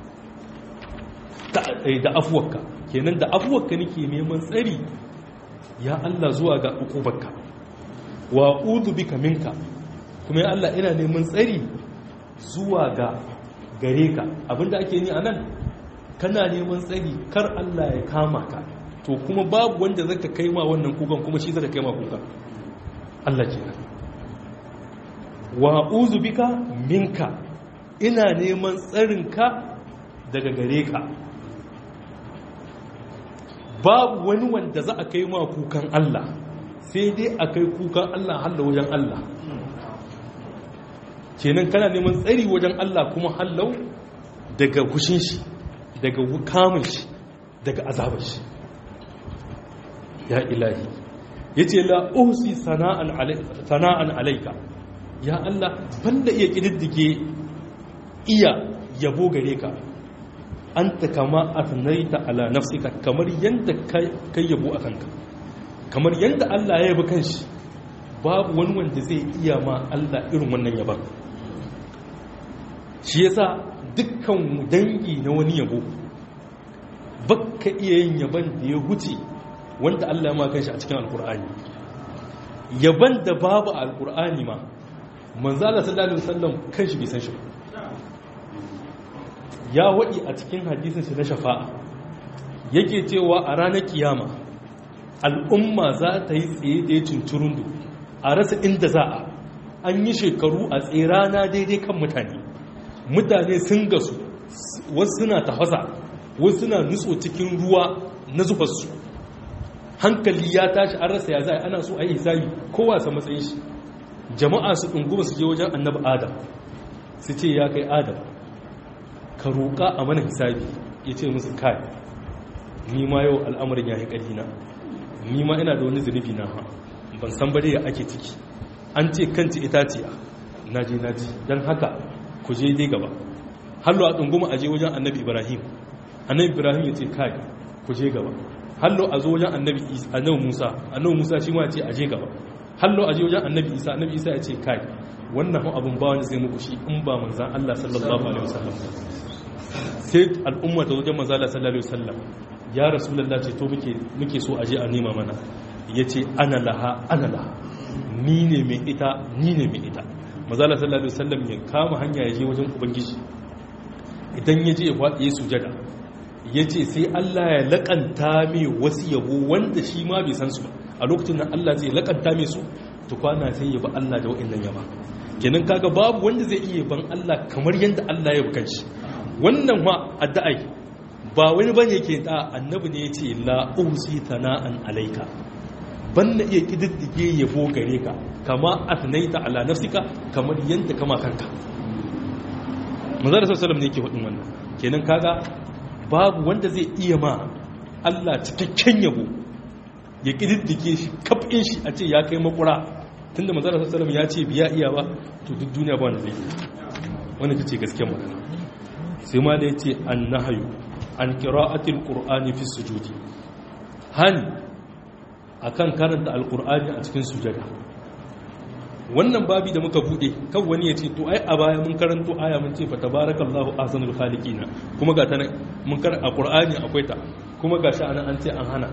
da afuwarka kenan da afuwarka nake neman tsari ya Allah zuwa ga ukubarka wa udu bika minka kuma ya Allah ina neman tsari zuwa ga gare ka abinda ake ni anan kana neman tsari kar Allah ya kama ka to kuma babu wanda zaka kai ma wannan kukan kuma shi zaka kai ma kukan Allah kenan wa uzu bika minka ina neman tsarinka daga gare ka babu wani wanda za a kai ma kukan Allah sai dai a kai kukan Allah halla wajen Allah kenan kana neman tsari wajen Allah kuma hallau daga kushin shi daga kamun shi daga azabar shi ya ilahi ya ce la'usi sana'an alaika ya Allah banda iya ƙididdige iya yabo gare ka an ta kama a tunaita ala nafsika kamar yadda kai yabo a kanka kamar yadda Allah ya yabi kanshi babu wani wanda zai iya ma Allah irin wannan yaban shi yasa dukkan dangi na wani yabo bakka iya yin yaban da ya huce wanda Allah ya ma kanshi a cikin alkur'ani yaban da babu alkur'ani ma manzala sallallahu alaihi wasallam kan shi bai san shi ba ya wadi a cikin hadisin shi na shafa'a yake cewa a ranar kiyama al'umma za ta yi tsaye da ya cinturundu a rasa inda za a an yi shekaru a tsirana daidai kan mutane mutane sun gasu wasu suna tafasa wasu suna nutso cikin ruwa na zubarsu hankali ya tashi an rasa ya za ana so a yi hisabi kowa sa matsayin shi jama'a su ɗunguma su je wajen annabi adam su ce ya kai adam ka roƙa a mana hisabi ya ce musu kai ni ma yau al'amarin ya yi ƙarina ni ma ina da wani zunubi na ha ban san bare ya ake ciki an ce kanci itaciya na je na ji don haka ku je dai gaba hallo a ɗunguma a je wajen annabi ibrahim annabi ibrahim ya ce kai ku je gaba hallo a zo wajen annabi annabi musa annabi musa shi ma ya ce a je gaba hallo a je wajen annabi isa annabi isa ya ce kai wannan hau abin ba wani zai muku shi in ba manzan allah sallallahu alaihi wasallam sai al'umma ta wajen manzan allah sallallahu alaihi wasallam ya rasulullah ce to muke muke so a je a nema mana ya ce ana laha ana laha ni ne mai ita ni ne mai ita manzan allah sallallahu alaihi wasallam ya kama hanya ya je wajen ubangiji idan ya je ya faɗi ya sujada ya ce sai Allah ya laƙanta mai wasu yabo wanda shi ma bai san su ba a lokacin nan Allah zai laƙanta mai su tukwana sai ya ba Allah da wa'annan yaba kenan kaga babu wanda zai iya ban Allah kamar yadda Allah ya bukan shi wannan ma addu'ai ba wani bane yake da annabi ne yace la usi tana'an alaika ban na iya kididdige yabo gare ka kama atnaita ala nafsika kamar yadda kama kanka manzo da sallallahu ne yake hudin wannan kenan kaga babu wanda zai iya ma Allah cikakken yabo ya kididdige shi kafin shi a ce ya kai makura tunda manzo da sallallahu ya ce biya iya ba to duk duniya ba wanda zai wanda ta ce gaskiyar magana sai ma da yace annahyu an qira'atil qur'ani fi sujudi hani akan karanta alqur'ani a cikin sujada wannan babi da muka bude kan wani ya ce to ai a baya mun karanto aya mun ce fa tabarakallahu ahsanul khaliqina kuma ga ta mun kar a qur'ani akwai ta kuma gashi anan an ce an hana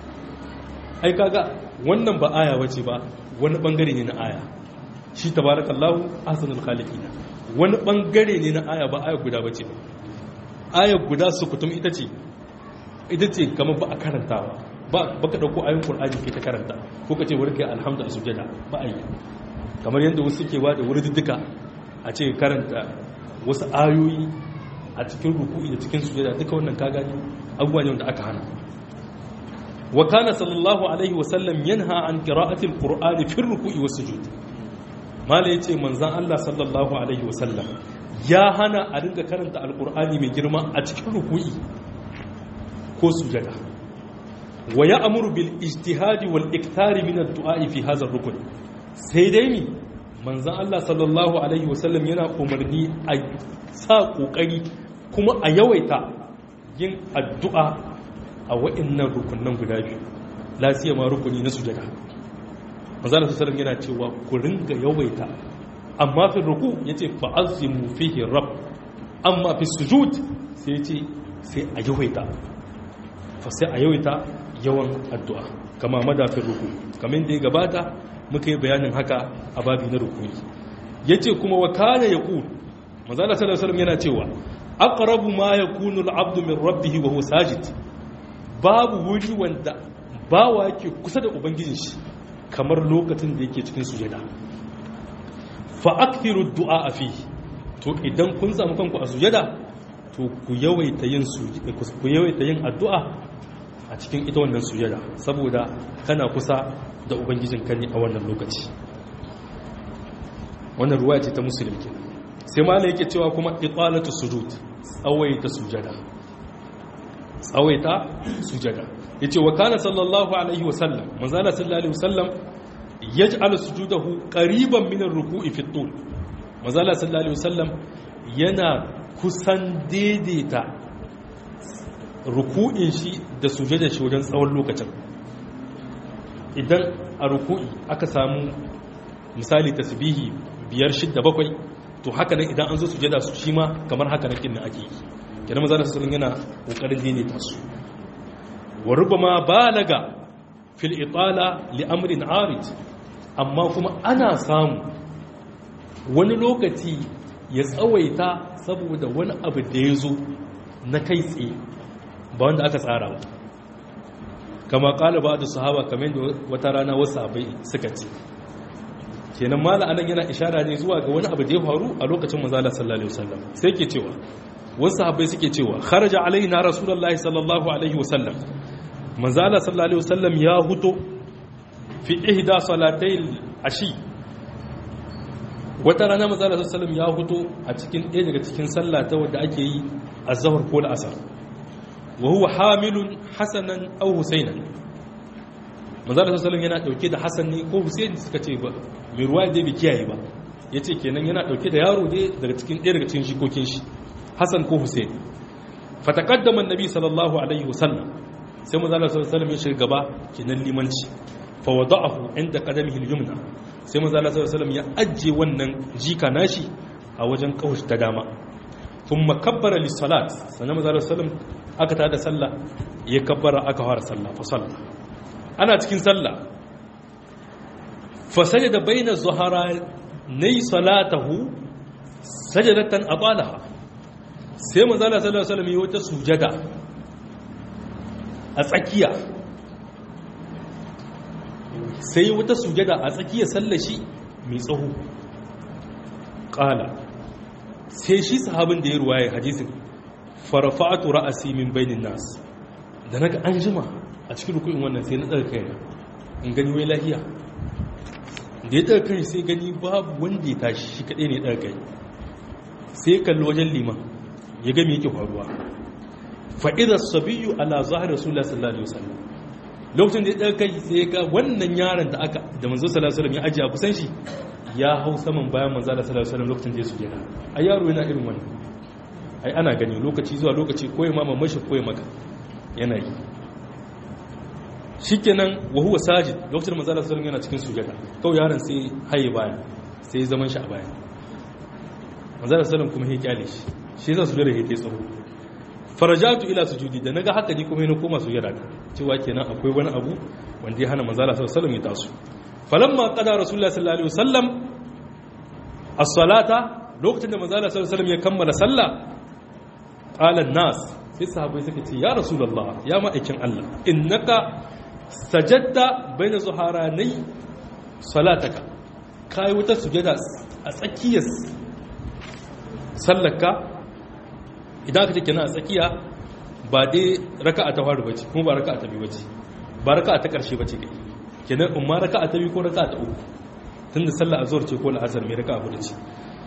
ai kaga wannan ba aya bace ba wani bangare ne na aya shi tabarakallahu ahsanul khaliqina wani bangare ne na aya ba aya guda bace ba aya guda su kutum ita ce ita ce kamar ba a karantawa ba baka dauko ayoyin qur'ani ke ta karanta ko kace warke alhamdulillah sujada ba ayi kamar yadda wasu ke ba da duka a ce karanta wasu ayoyi a cikin ruku'i da cikin sujada duka wannan ka gani abubuwa ne wanda aka hana wa kana sallallahu alaihi wa sallam yanha an qira'ati alqur'ani fi ruku'i was sujud mala yace manzon Allah sallallahu alaihi wa sallam ya hana a dinga karanta alqur'ani mai girma a cikin ruku'i ko sujada wa ya'muru bil ijtihadi wal iktari min ad-du'a fi hadha ar-rukn sai dai mi manzan Allah sallallahu Alaihi wasallam yana umarni a sa ƙoƙari kuma a yawaita yin addu'a a wa'innan rukunan guda biyu lasiya ma rukuni na sujada manzan Allah sallallahu yana cewa ku ringa yawaita amma fi ruku ya ce fa'azimu fihi rab amma fi sujud sai ya ce sai a yawaita fa sai a yawaita yawan addu'a kama madafin ruku kamar da ya gabata muka yi bayanin haka a babi na rukuni ya ce kuma wa kana ya ƙun mazala salasalam yana cewa aqrabu ma yakunu al-abdu min rabbih wa huwa sajid babu wuri wanda bawa yake kusa da ubangijin shi kamar lokacin da yake cikin sujada fa akthiru ad-du'a fi to idan kun samu kanku a sujada to ku yawaita yin ku yawaita yin addu'a a cikin ita wannan sujada saboda kana kusa da ubangijin ka ne a wannan lokaci wannan ruwa ce ta musulmi ke sai mala yake cewa kuma iqalatu sujud tsawaita sujada tsawaita sujada yace wa kana sallallahu alaihi wa sallam manzala sallallahu alaihi wa sallam yaj'al sujudahu qariban min ar-ruku'i fi at-tul manzala sallallahu alaihi wa sallam yana kusan daidaita ruku'in shi da sujada shi wajen tsawon lokacin idan a ruku'i aka samu misali tasbihi biyar shidda bakwai to haka nan idan an zo sujada su shi ma kamar haka nan kinnan ake yi kenan maza da su yana kokarin daidaita su wa rubama balaga fil itala li amrin arid amma kuma ana samu wani lokaci ya tsawaita saboda wani abu da ya zo na kai tsaye ba wanda aka tsara ba kama kala ba da sahaba kamar da wata rana wasu abai suka ce kenan mala anan yana ishara ne zuwa ga wani abu da ya faru a lokacin manzala sallallahu alaihi wasallam sai ke cewa wasu abai suke cewa kharaja alaina rasulullahi sallallahu alaihi wasallam manzala sallallahu alaihi wasallam ya huto fi ihda salatayil ashi wata rana manzala sallallahu alaihi wasallam ya huto a cikin ɗaya daga cikin sallah ta wanda ake yi azhar ko al-asr wa huwa hamilun hasanan aw husainan manzala sallallahu yana dauke da hasan ne ko husain suka ce ba mai ruwaya dai bai kiyaye ba yace kenan yana dauke da yaro dai daga cikin ɗaya daga cikin jikokin shi hasan ko husain fataqaddama annabi sallallahu alaihi wasallam sai manzala sallallahu ya shiga gaba kenan limanci fa wada'ahu inda qadamihi al-yumna sai manzala sallallahu ya ajje wannan jika nashi a wajen kaushi ta dama thumma kabbara lis-salat sannan manzala sallallahu aka ta da sallah ya kabbara aka fara sallah fa sallah ana cikin sallah fa sajada baina zuhara nay salatahu sajadatan atalaha sai manzo Allah sallallahu alaihi wasallam ya wata sujada a tsakiya sai wata sujada a tsakiya sallar shi mai tsaho qala sai shi sahabin da ya ruwaye hadisin farafa'atu ra'asi min bainin nas da naga an jima a cikin rukunin wannan sai na daga kaina in gani wai lahiya da ya daga kai sai gani babu wanda ya tashi shi kadai ne ya daga kai sai ya kalli wajen liman ya ga me yake faruwa fa idza sabiyyu ala zahir rasulullah sallallahu alaihi wasallam lokacin da ya daga kai sai ya ga wannan yaron da aka da manzo sallallahu alaihi wasallam ya ajiye a kusan shi ya hau saman bayan manzo sallallahu alaihi wasallam lokacin da ya sujada ai yaro yana irin wannan ai ana gani lokaci zuwa lokaci koyi mama mashi koyi maka yana yi shikenan wa huwa sajid lokacin manzo Allah sallallahu yana cikin sujada kawai yaron sai haye baya sai zaman shi a baya manzo Allah sallallahu kuma ya kyale shi shi yasa sujada yake tsaro farajatu ila sujudi da naga haka ni kuma ina koma sujada ta cewa kenan akwai wani abu wanda ya hana manzo Allah sallallahu ya taso falamma qada rasulullahi sallallahu alaihi wasallam as-salata lokacin da manzo Allah sallallahu ya kammala sallah qalan nas sai sahabbai suka ce ya rasulullah ya ma'aikin Allah innaka sajadta baina zuharanai salataka kai wata sujada a tsakiyar sallaka idan ka take na a tsakiya ba dai raka'a ta faru bace kuma ba raka'a ta biyu bace ba raka'a ta karshe bace kai kenan umma raka'a ta biyu ko raka'a ta uku tunda sallar azhar ce ko al'asr mai raka'a hudu ce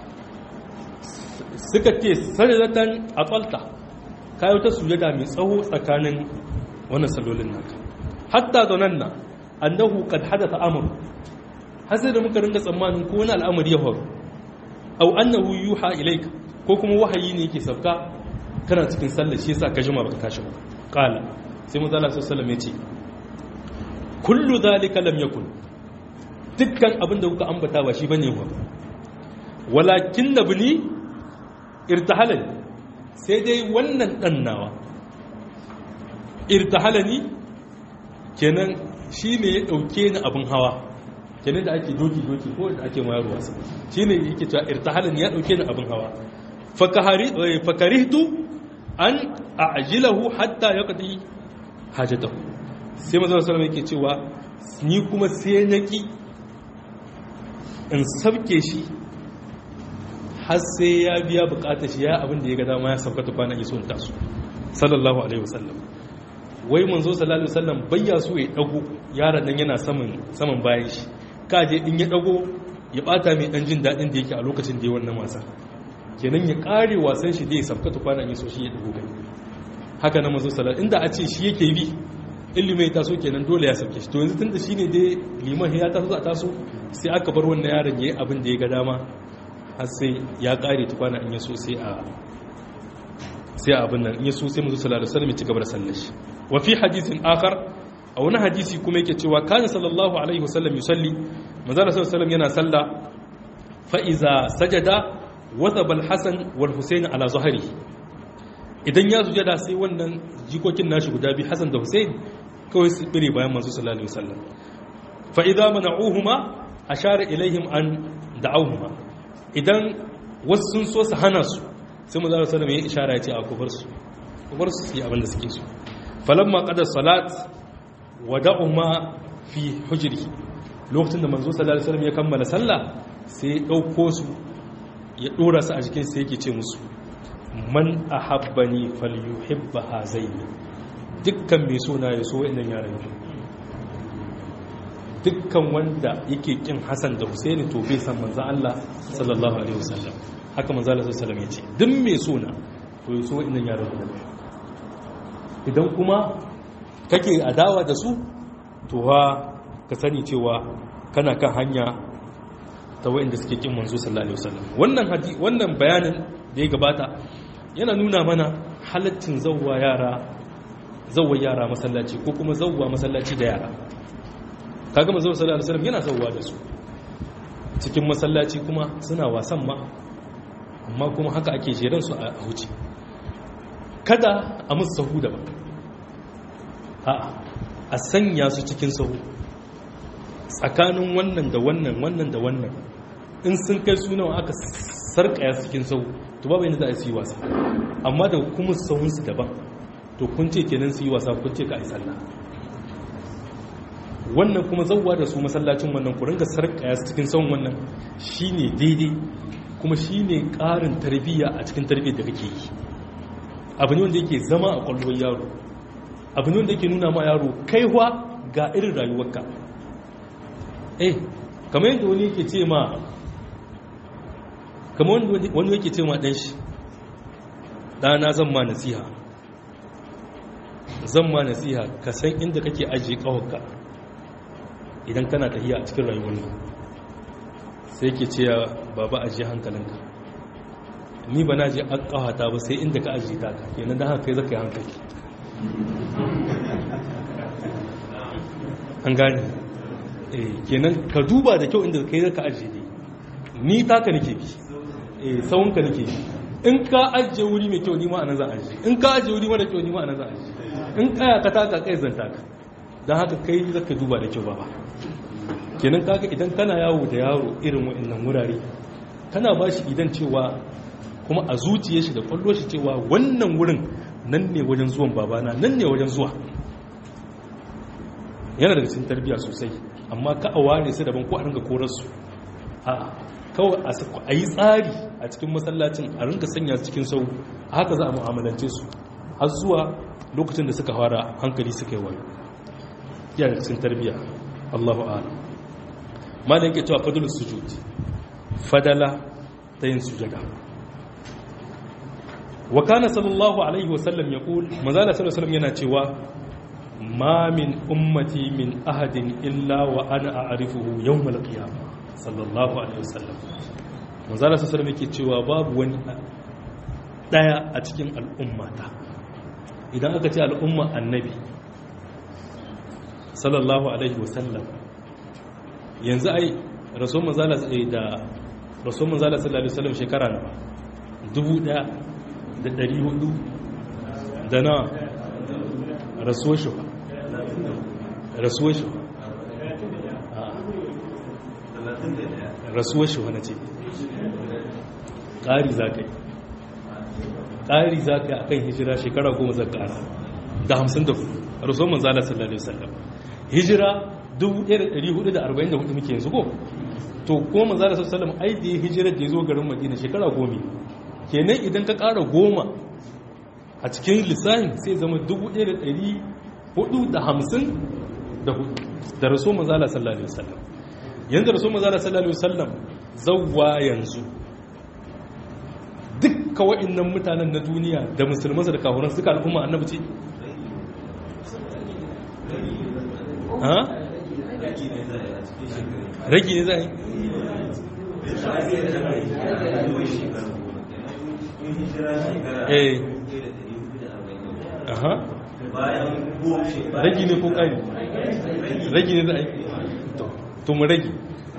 suka ce sajadatan aqalta kai wata sujada mai tsawo tsakanin wannan sallolin naka hatta zananna annahu qad hadatha amr har sai da muka ringa tsammanin ko wani al'amari ya faru aw annahu yuha ilayka ko kuma wahayi ne yake sabka kana cikin sallar shi yasa ka jima baka tashi ba qala sai manzo Allah sallallahu alaihi wasallam ya ce kullu dhalika lam yakun dukkan abin da kuka ambata ba shi bane ba walakin nabni irtahalani sai dai wannan dan nawa irtahalani kenan shi ne ya ɗauke ni abin hawa kenan da ake doki-doki ko da ake mayar wasa shi ne yake cewa irtahalin ya ɗauke ni abin hawa fakarihtu an ajilahu hatta ya kadi hajjatahu sai mazan salama yake cewa ni kuma sai na ki in sabke shi har sai ya biya bukatar shi ya abin da ya ga dama ya sabkata kwana iso in taso sallallahu alaihi wasallam wai manzo sallallahu alaihi wasallam bayya so ya dago yaron nan yana saman saman bayan shi kaje in ya dago ya bata mai dan jin dadin da yake a lokacin da ya wannan wasa kenan ya kare wasan shi da ya sabka tukwana in so shi ya dago kai haka nan manzo sallallahu inda a ce shi yake bi ilimi ya taso kenan dole ya sabke shi to yanzu tunda shine dai liman ya taso a taso sai aka bar wannan yaron yayi abin da ya ga dama har sai ya kare tukwana in ya so sai a sai abin nan in ya so sai manzo sallallahu alaihi wasallam ya ci gaba da sallar shi wa fi hadithin akhar a wani hadisi kuma yake cewa kana sallallahu alaihi wasallam yusalli manzo sallallahu alaihi wasallam yana salla fa iza sajada wathaba al-hasan wal husayn ala zahri idan ya sujada sai wannan jikokin nashi guda biyu hasan da husayn kawai su bire bayan manzo sallallahu alaihi wasallam fa idza mana'uhuma ashara ilaihim an da'awhuma idan wasu sun so su hana su sai manzo sallallahu alaihi wasallam ya ishara ya ce a kubar su kubar su su yi abin da suke so falamma qada salat wada'uma fi hujri lokacin da manzo sallallahu alaihi wasallam ya kammala sallah sai ya dauko su ya dora su a jikin sai yake ce musu man ahabbani falyuhibba hazaini dukkan mai so na ya so wa'annan yaran dukkan wanda yake kin Hassan da Husaini to bai san manzo Allah sallallahu alaihi wasallam haka manzo Allah sallallahu alaihi wasallam ya ce duk mai so na to ya so wa'annan yaran idan kuma kake adawa da su to ha ka sani cewa kana kan hanya ta wa'inda suke kin manzo sallallahu alaihi wasallam wannan hadi wannan bayanin da ya gabata yana nuna mana halaccin zawwa yara zawwa yara masallaci ko kuma zawwa masallaci da yara kaga manzo sallallahu alaihi wasallam yana zawwa da su cikin masallaci kuma suna wasan ma amma kuma haka ake jeran su a huce kada a musu sahu da ba a sanya su cikin sahu tsakanin wannan da wannan wannan da wannan in sun kai sunawa aka sarkaya cikin sahu to babu yadda za a yi wasa amma da kuma sahunsu daban to kun ce kenan su yi wasa kun ce ka yi sallah wannan kuma zauwa da su masallacin wannan ku ringa sarkaya cikin sahun wannan shine daidai kuma shine ƙarin tarbiyya a cikin tarbiyyar da kake yi abu ne wanda yake zama a kwallon yaro abu ne wanda yake nuna ma yaro kaiwa ga irin rayuwarka eh kamar yadda wani yake ce ma kamar wani yake ce ma ɗan shi ɗana zan ma nasiha zan ma nasiha ka san inda kake ajiye ƙawarka idan kana tafiya a cikin rayuwar nan sai ke ce baba ajiye hankalinka ni ba na je an ƙawata ba sai inda ka ajiye ta ka kenan da haka kai zaka yi hankali an gane kenan ka duba da kyau inda kai zaka ajiye ne ni taka nake bi eh sawunka nake bi in ka ajiye wuri mai kyau ni ma anan zan ajiye in ka ajiye wuri mara kyau ni ma anan zan ajiye in kaya ka taka kai zan taka dan haka kai zaka duba da kyau baba kenan kaga idan kana yawo da yaro irin wa'annan wurare kana ba shi idan cewa kuma a zuciyar shi da kwallo shi cewa wannan wurin nan ne wajen zuwan babana nan ne wajen zuwa yana daga cikin tarbiyya sosai amma ka a ware su daban ko a ringa korarsu a kawai a yi tsari a cikin masallacin a ringa sanya su cikin sau a haka za a mu'amalance su har zuwa lokacin da suka fara hankali suka yi wani yana da cikin tarbiyya allahu ala ma da yake cewa fadul sujud fadala ta yin sujada wa kana sallallahu alaihi wasallam ya kul manzala sallallahu alaihi yana cewa ma min ummati min ahadin illa wa ana a'rifuhu yawmal qiyamah sallallahu alaihi wasallam manzala sallallahu alaihi yake cewa babu wani daya a cikin al'ummata idan aka ce al'umma annabi sallallahu alaihi wasallam yanzu ai rasul manzala da rasul manzala sallallahu alaihi wasallam shekara na dubu daya da dari hudu da na rasuwar shi ba rasuwar shi rasuwar shi wani ce ƙari za ka yi ƙari za ka yi a kan hijira shekara goma zan ƙara da hamsin da hudu rasuwar manzala sallallahu alaihi wasallam hijira 1444 muke yanzu ko to kuma manzala sallallahu alaihi wasallam ai da ya hijira da ya zo garin madina shekara goma kenan idan ka ƙara goma a cikin lissafin sai zama 1450 da raso mazala sallallahu alaihi wasallam yanzu raso mazala sallallahu alaihi wasallam zawwa yanzu dukkan wa'annan mutanen na duniya da musulmansa da kafuran suka al'umma annabi ce ha ragi ne za a yi eh aha ragi ne ko kari ragi ne za a yi to mu ragi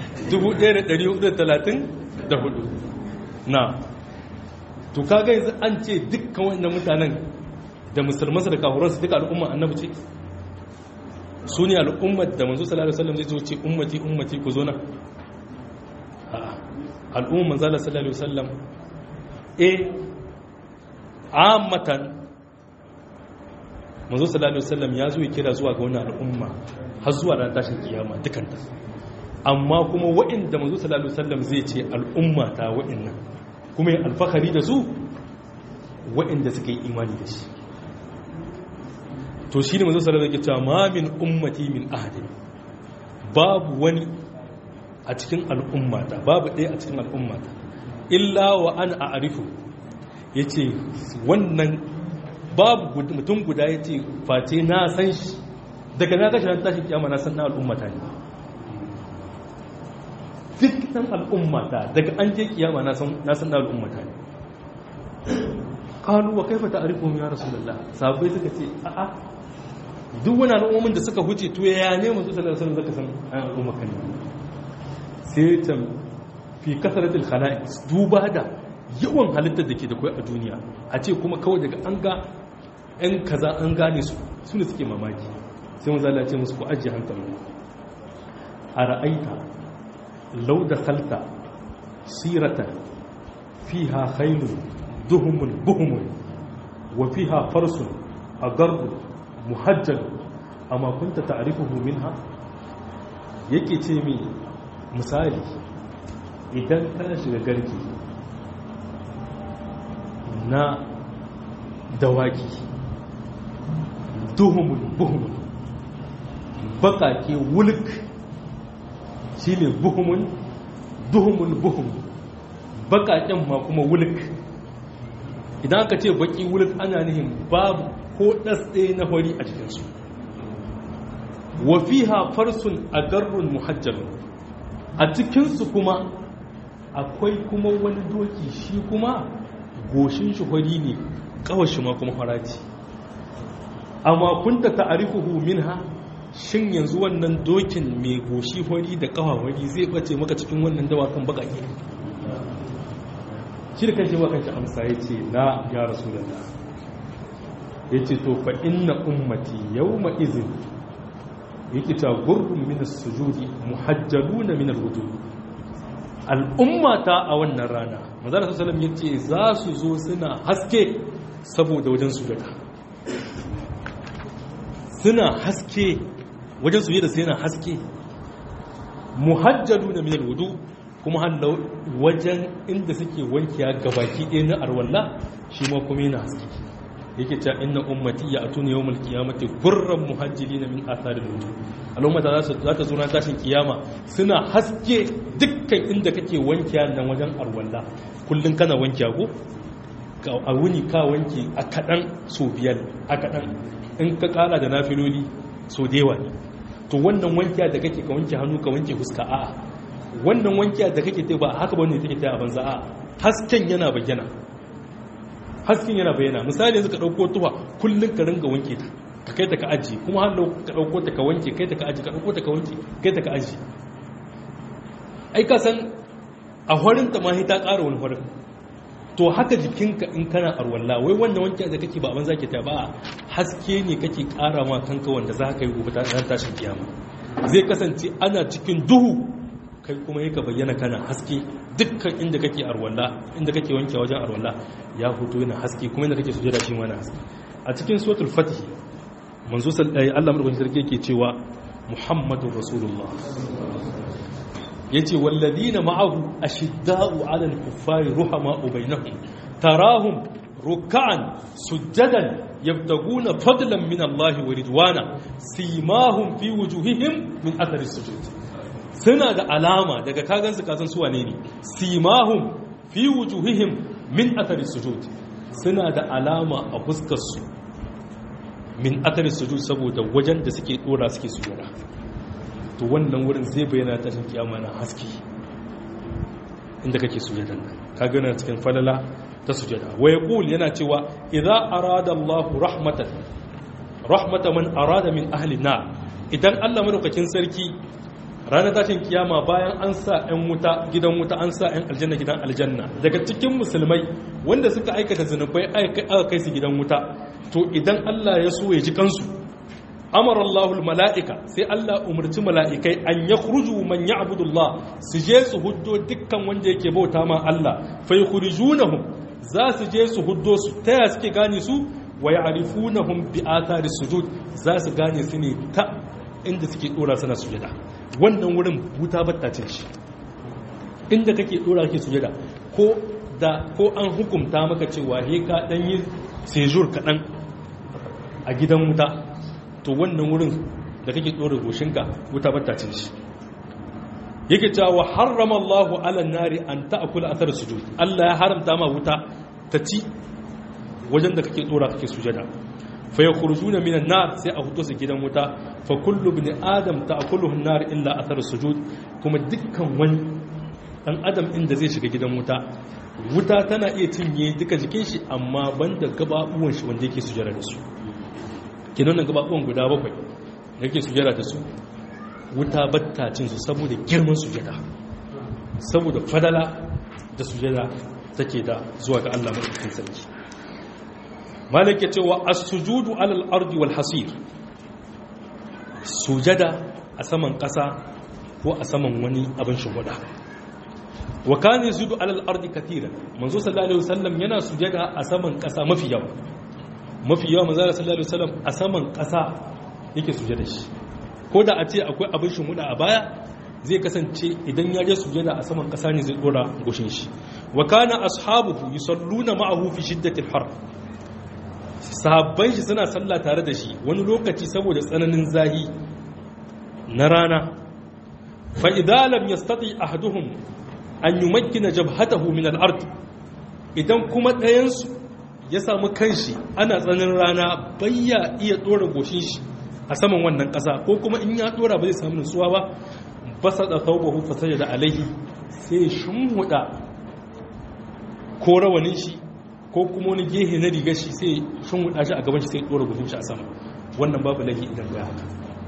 1434 na to kaga yanzu an ce dukkan wannan mutanen da musulmansa da kafuransu duka al'umma annabi ce su ne al'ummar da manzo sallallahu alaihi wasallam zai zo ce ummati ummati ku zo na al'umma manzala sallallahu alaihi wasallam eh ammatan manzo sallallahu alaihi wasallam ya zo ya kira zuwa ga wannan al'umma har zuwa ran tashin kiyama dukanta amma kuma waɗanda manzo sallallahu alaihi wasallam zai ce al'umma ta waɗannan kuma ya alfahari da su waɗanda suka yi imani da shi to shi ne manzo sallallahu alaihi wasallam ma min ummati min ahadin babu wani a cikin al'ummata babu ɗaya a cikin al'ummata illa wa an a'rifu yace wannan babu mutum guda yace face na san shi daga na gashi ran tashi kiyama na san na al'ummata ne duk san al'ummata daga an je kiyama na san na san na al'ummata ne qalu wa kaifa ta'rifuhum ya rasulullah sahabbai suka ce a'a duk wani al'ummomin da suka huce to ya ne manzo sallallahu alaihi wasallam zaka san ayan al'umma kan sai ta fi kasaratul khala'iq duba da yawan halittar da ke da kai a duniya a ce kuma kawai daga an ga ɗan kaza an gane su su ne suke mamaki sai manzo Allah ya ce musu ku ajiye hankali a ra'aita law dakhalta siratan fiha khaylun duhumun buhumun wa fiha farsun agarbu muhajjal amma kunta ta'rifuhu minha yake ce mi misali idan ka shiga garki na dawaki duhumun buhumun bakake wulk shine buhumun duhumun buhumun bakaken ma kuma wulk idan aka ce baki wulk ana nihin babu ko ɗasɗe na hori a cikinsu wafiha farsun a garrun muhajjalun a cikinsu kuma akwai kuma wani doki shi kuma goshin shi hori ne kawashi ma kuma haraci amma kun ta ta'arifuhu minha shin yanzu wannan dokin mai goshi hori da kawa hori zai bace maka cikin wannan dawakan bakake shi da kanshi kanshi amsa ya ce na ya rasu da ya ce to fa inna ummati yau ma'izin yake ta gurbin minas sujudi muhajjaluna minal wudu al'ummata a wannan rana mazara su salam ya ce za su zo suna haske saboda wajen sujada suna haske wajen sujada sai yana haske muhajjaluna minal wudu kuma hannu wajen inda suke wankiya gabaki ɗaya na arwalla shi ma kuma yana haske yake ta inna ummati ya atuna yawmal qiyamati gurran muhajjilina min atharil wudu al'ummata za ta zo na tashin kiyama suna haske dukkan inda kake wankiya nan wajen arwalla kullun kana wankiya ko a wuni ka wanki a kadan so biyar a kadan in ka kara da nafiloli so dewa ne to wannan wankiya da kake ka wanke hannu ka wanke fuska a'a wannan wankiya da kake ta ba haka ba ne take ta a banza a'a hasken yana bayyana hasken yana bayyana misali yanzu ka ɗauko tuwa kullum ka ringa wanke ta ka kai ta ka aji kuma har ka ɗauko ta ka wanke kai ta ka aji ka ɗauko ta ka wanke kai ta ka aji ai ka san a horin ta ma ta ƙara wani horin to haka jikinka in kana arwalla wai wannan wanke da kake ba abin zaki ta ba haske ne kake ƙara ma kanka wanda za ka yi gobe ta ran tashin kiyama zai kasance ana cikin duhu kai kuma yaka bayyana kana haske dukkan inda kake arwalla inda kake wanke wajen arwalla ya fito yana haske kuma inda kake sujada shi mana haske a cikin suratul fatih manzo sallallahu Allah madaukakin sarki yake cewa muhammadur rasulullah yace walladina ma'ahu ashidda'u 'alal kuffari ruhama'u bainahum tarahum ruk'an sujadan yabtaguna fadlan min Allah wa ridwana simahum fi wujuhihim min athari sujud suna da alama daga kagansu kasan suwa ne ne simahum fi wujuhihim min athari sujud suna da alama a fuskarsu min athari sujud saboda wajen da suke dora suke sujada to wannan wurin zai bayyana tashin kiyama na haske inda kake sujadan nan ka gana cikin falala ta sujada wa yaqul yana cewa idza arada Allah rahmatan rahmatan man arada min ahli na idan Allah madaukakin sarki ranar tashin kiyama bayan an sa 'yan wuta gidan wuta an sa 'yan aljanna gidan aljanna daga cikin musulmai wanda suka aikata zunubai aka kai su gidan wuta to idan Allah ya so ya ji kansu amara Allahul mala'ika sai Allah umarci mala'ikai an ya kurju man ya abudullah su je su huddo dukkan wanda yake bauta ma Allah fai kurjunahum za su je su huddo su ta ya suke gane su wa ya arifunahum bi athari sujud za su gane su ne ta inda suke dora suna sujada wannan wurin wuta battacin shi inda kake dora kake sujada ko da ko an hukumta maka cewa he ka dan yi sejur kaɗan a gidan wuta to wannan wurin da kake ɗora goshinka wuta battacin shi yake cewa harrama Allahu ala nari an ta'kula athar sujud Allah ya haramta ma wuta ta ci wajen da kake ɗora kake sujada fa yakhrujuna minan nar sai a hudo su gidan wuta fa kullu ibn adam ta'kuluhu an-nar illa athar sujud kuma dukkan wani dan adam inda zai shiga gidan wuta wuta tana iya cinye duka jikin shi amma banda gababuwan shi wanda yake sujada da su kinan nan gababuwan guda bakwai da yake sujada da su wuta batta cin su saboda girman sujada saboda fadala da sujada take da zuwa ga Allah madaukakin sarki malik ya cewa as-sujudu alal ardi wal hasir sujada a saman ƙasa ko a saman wani abin shugaba wa kana yasudu alal ardi katira manzo sallallahu alaihi wasallam yana sujada a saman kasa mafi yawa mafi yawa manzo sallallahu alaihi wasallam a saman kasa yake sujada shi ko da a ce akwai abin shumuda a baya zai kasance idan ya je sujada a saman kasa ne zai dora goshin shi wa kana ashabuhu yusalluna ma'ahu fi shiddatil har sahabban shi suna sallah tare da shi wani lokaci saboda tsananin zahi na rana fa idza lam yastati ahaduhum an yi makina jabhatahu min al'ard idan kuma ɗayansu ya samu kanshi ana tsanin rana bayya iya ɗora goshin shi a saman wannan ƙasa ko kuma in ya ɗora ba zai samu nutsuwa ba ba sa da taubahu fasaja da alaihi sai shimhuda ko rawanin shi ko kuma wani gehe na rigar shi sai shimhuda shi a gaban shi sai ɗora goshin shi a sama wannan babu laifi idan ga haka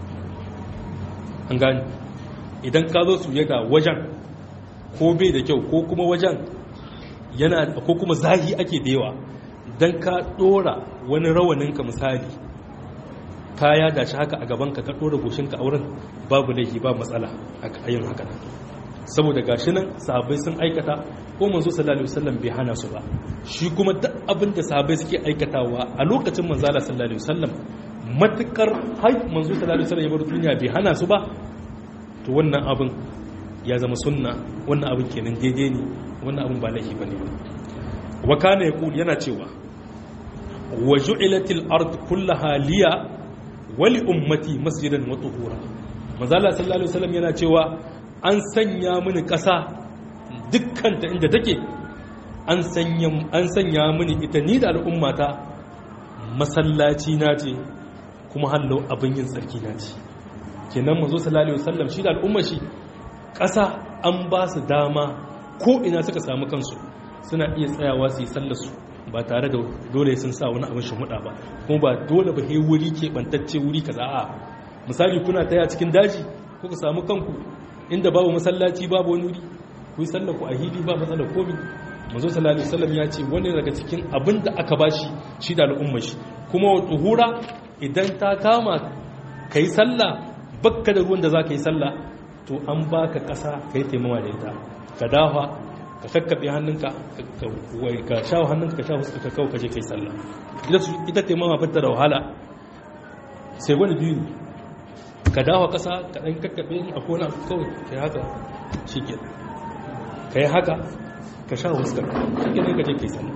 an gani idan ka zo su yaga wajen ko bai da kyau ko kuma wajen yana ko kuma zahi ake da yawa don ka dora wani rawaninka misali kaya da shi haka a gabanka ka dora goshinka a wurin babu laifi ba matsala a yin haka saboda gashi nan sahabbai sun aikata ko manzo sallallahu alaihi wasallam bai hana su ba shi kuma duk abin da sahabbai suke aikatawa a lokacin manzo sallallahu alaihi wasallam matukar har manzo sallallahu alaihi wasallam ya bar duniya bai hana su ba to wannan abin ya zama sunna wannan abin kenan daidai ne wannan abin ba laifi bane ba wa kana yaqul yana cewa wa ju'ilatil ard kullaha liya wa li ummati masjidan wa tuhura manzala sallallahu alaihi wasallam yana cewa an sanya mini kasa dukkan ta inda take an sanya an sanya mini ita ni da al'ummata masallaci na ce kuma hallo abin yin tsarki na ce kenan manzo sallallahu alaihi wasallam shi da al'ummar shi ƙasa an ba su dama ko ina suka samu kansu suna iya tsayawa su yi sallarsu ba tare da dole sun sa wani abin shamuɗa ba kuma ba dole ba he wuri ke ɓantacce wuri ka za'a misali kuna taya cikin daji ko ka samu kanku inda babu masallaci babu wani wuri ku yi sallar ku a hili ba matsalar komi manzo sallallahu alaihi wasallam ya ce wani daga cikin abin da aka bashi shi da al'ummar shi kuma wa tuhura idan ta kama kai sallah bakka da ruwan da za ka yi sallah to an ba ka ƙasa ka yi taimawa da ita ka dawa ka kakkaɓe hannunka ka shawo hannunka ka sha huska ka kawo ka je ka yi sallah ita taimawa bata da wahala sai wani biyu ne ka dawa ƙasa ka ɗan kakkaɓe a kona kawai ka yi haka shi ke ka yi haka ka sha huska shi ke ka je ka yi sallah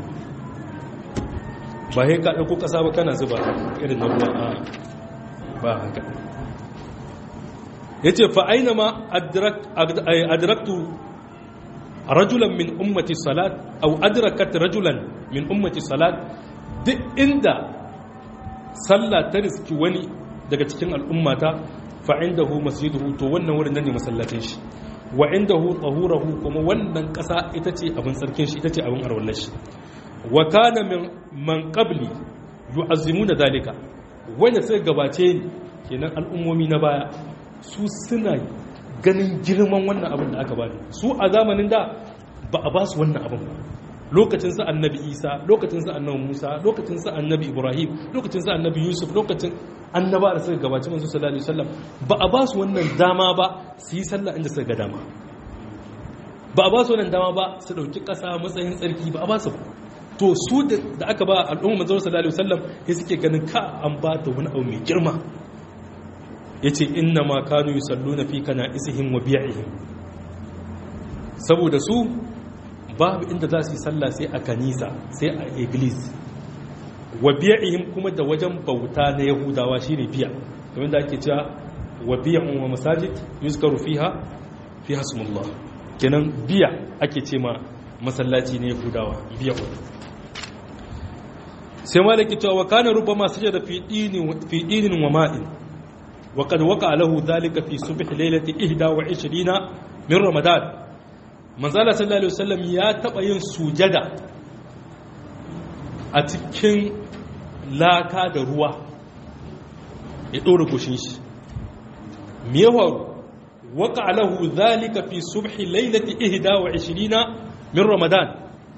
ba sai ka ɗauko ƙasa ba kana zuba irin na ruwa ba haka ya ce fa'aina ma adraktu rajulan min ummati salat au adrakat rajulan min ummati salat duk inda sallah ta riski wani daga cikin al'ummata fa'indahu masjiduhu to wannan wurin nan ne masallacin shi wa indahu tahurahu kuma wannan ƙasa ita ce abin tsarkin shi ita ce abin arwallar shi wa kana min man qabli yu'azzimuna dalika wanda suka gabace ni kenan al'ummomi na baya su suna ganin girman wannan abin da aka ba su a zamanin da ba a ba su wannan abin ba lokacin sa annabi isa lokacin sa annabi musa lokacin sa annabi ibrahim lokacin sa annabi yusuf lokacin annaba da suka gabaci manzo sallallahu alaihi wasallam ba a ba su wannan dama ba su yi sallah inda suka ga dama ba a ba su wannan dama ba su dauki kasa matsayin tsarki ba a ba su ba to su da aka ba al'umma manzo sallallahu alaihi wasallam sai suke ganin ka an ba ta wani abu mai girma yace inna ma kanu yusalluna fi kana isihim wa bi'ihim saboda su babu inda za su yi sallah sai a kanisa sai a iglis wa biya'ihim kuma da wajen bauta na yahudawa shine biya kamar da ake cewa wa biya'un wa masajid yuzkaru fiha fiha ismullah kenan biya ake ce ma masallaci na yahudawa biya'un sai malaki cewa wa kana rubama sajada fi dinin fi dinin wa ma'in wa qad waqa lahu dhalika fi subh laylati 21 min ramadan manzala sallallahu alaihi wasallam ya taba yin sujada a cikin laka da ruwa ya ɗora gushin shi me ya faru waka alahu zalika fi subhi lailati ihda wa ishirina min ramadan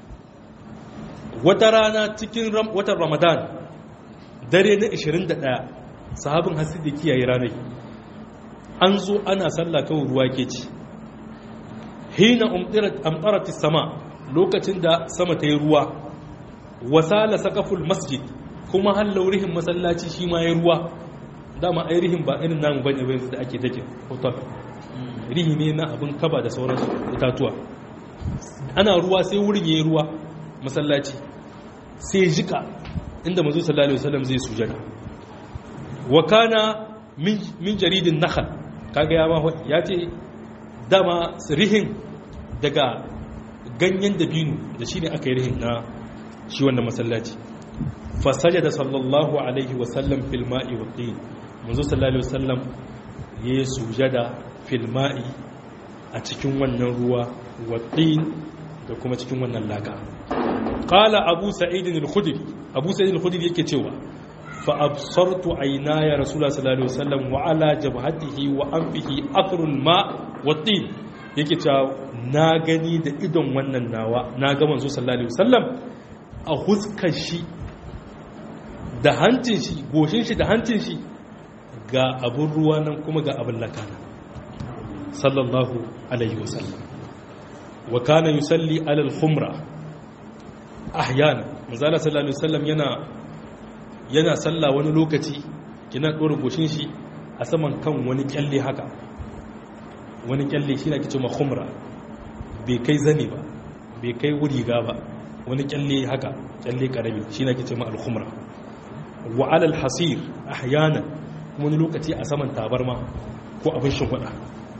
wata rana cikin watan ramadan dare na 21 sahabin hasi da kiyaye ranar an zo ana sallah kawai ruwa ke ci hina amtarati sama lokacin da sama ta yi ruwa wasala sakaful masjid kuma hallaurihin masallaci shi ma ya ruwa dama ai rihin ba irin namu bane ba da ake take hotel rihi ne na abin kaba da sauran itatuwa ana ruwa sai wurin yayi ruwa masallaci sai jika inda manzo sallallahu alaihi wasallam zai sujada wa kana min jaridin nakhl kaga ya ma ya ce dama rihin daga ganyen dabino da shine aka yi rihin na shi wannan masallaci fasaja da sallallahu alaihi wasallam fil ma'i wa tin manzo sallallahu alaihi wasallam ya sujada fil ma'i a cikin wannan ruwa wa tin da kuma cikin wannan laka qala abu sa'id al-khudri abu sa'id al-khudri yake cewa fa absartu aynaya rasulullah sallallahu alaihi wasallam wa ala jabhatihi wa anfihi athrul ma wa tin yake cewa na gani da idon wannan nawa na ga manzo sallallahu alaihi wasallam a huskar shi da hancin shi goshin shi da hancin shi ga abin ruwa nan kuma ga abin lakana sallallahu alaihi wasallam wa kana yusalli alal khumra ahyana manzala sallallahu alaihi wasallam yana yana salla wani lokaci kina dora goshin shi a saman kan wani kyalle haka wani kyalle shi na kice ma khumra bai kai zane ba bai kai wuri ga ba wani kyalle haka kyalle karami shi na kice ma al-khumra wa alal hasir ahyana wani lokaci a saman tabarma ko abin shimfiɗa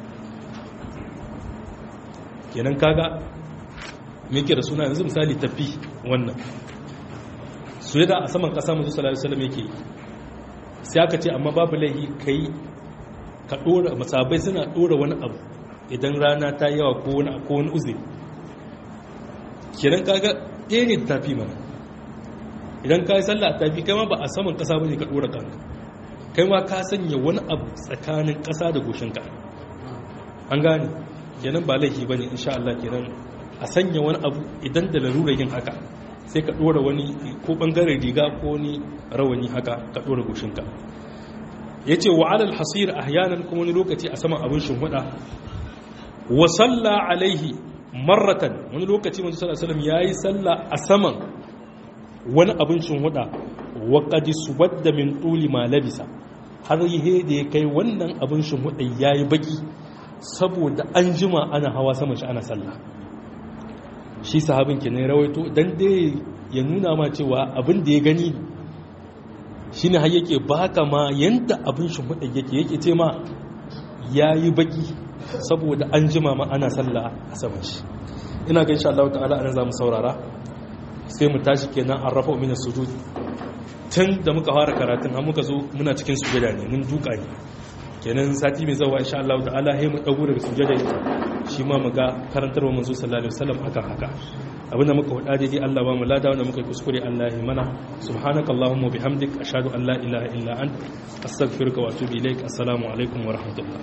kenan kaga me ke da suna yanzu misali tafi wannan su yada a saman ƙasa musu salari salam yake sai aka ce amma babu laihi kai ka ɗora masabai suna ɗora wani abu idan rana ta yawa ko wani ko wani uzuri kenan kaga ɗaya ne tafi mana idan ka yi sallah tafi kai ma ba a saman ƙasa bane ka ɗora kanka kai ma ka sanya wani abu tsakanin ƙasa da goshinka an gane kenan ba laifi bane insha Allah kenan a sanya wani abu idan da larura yin haka sai ka dora wani ko bangaren riga ko ni rawani haka ka dora goshinka yace wa alal hasir ahyanan kuma wani lokaci a saman abin shimfiɗa wa salla alaihi marratan wani lokaci manzo sallallahu alaihi wasallam yayi salla a saman wani abin shimfiɗa wa qad suwadda min tuli ma labisa har yi da ya kai wannan abin shimfiɗa yayi baki saboda an jima ana hawa saman shi ana sallah shi sahabin ke ne rawaito don dai ya nuna ma cewa abin da ya gani shi ne har yake baka ma yadda abin shi hudu yake yake ce ma ya yi baki saboda an jima ma ana sallah a saman shi ina ga insha Allah ta'ala anan za mu saurara sai mu tashi kenan an rafa min sujud tun da muka fara karatun har muka zo muna cikin sujada ne mun duka ne kenan sati mai zawa insha Allah ta'ala sai mu dago daga sujada shi ma mu ga karantarwa manzo sallallahu alaihi wasallam akan haka abinda muka faɗa daidai Allah ba mu lada wanda muka kuskure Allah ya mana subhanakallahumma bihamdik ashhadu an la ilaha illa ant astaghfiruka wa atubu ilaik assalamu alaikum wa rahmatullah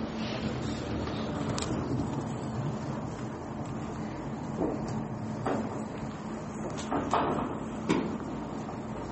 Thank you.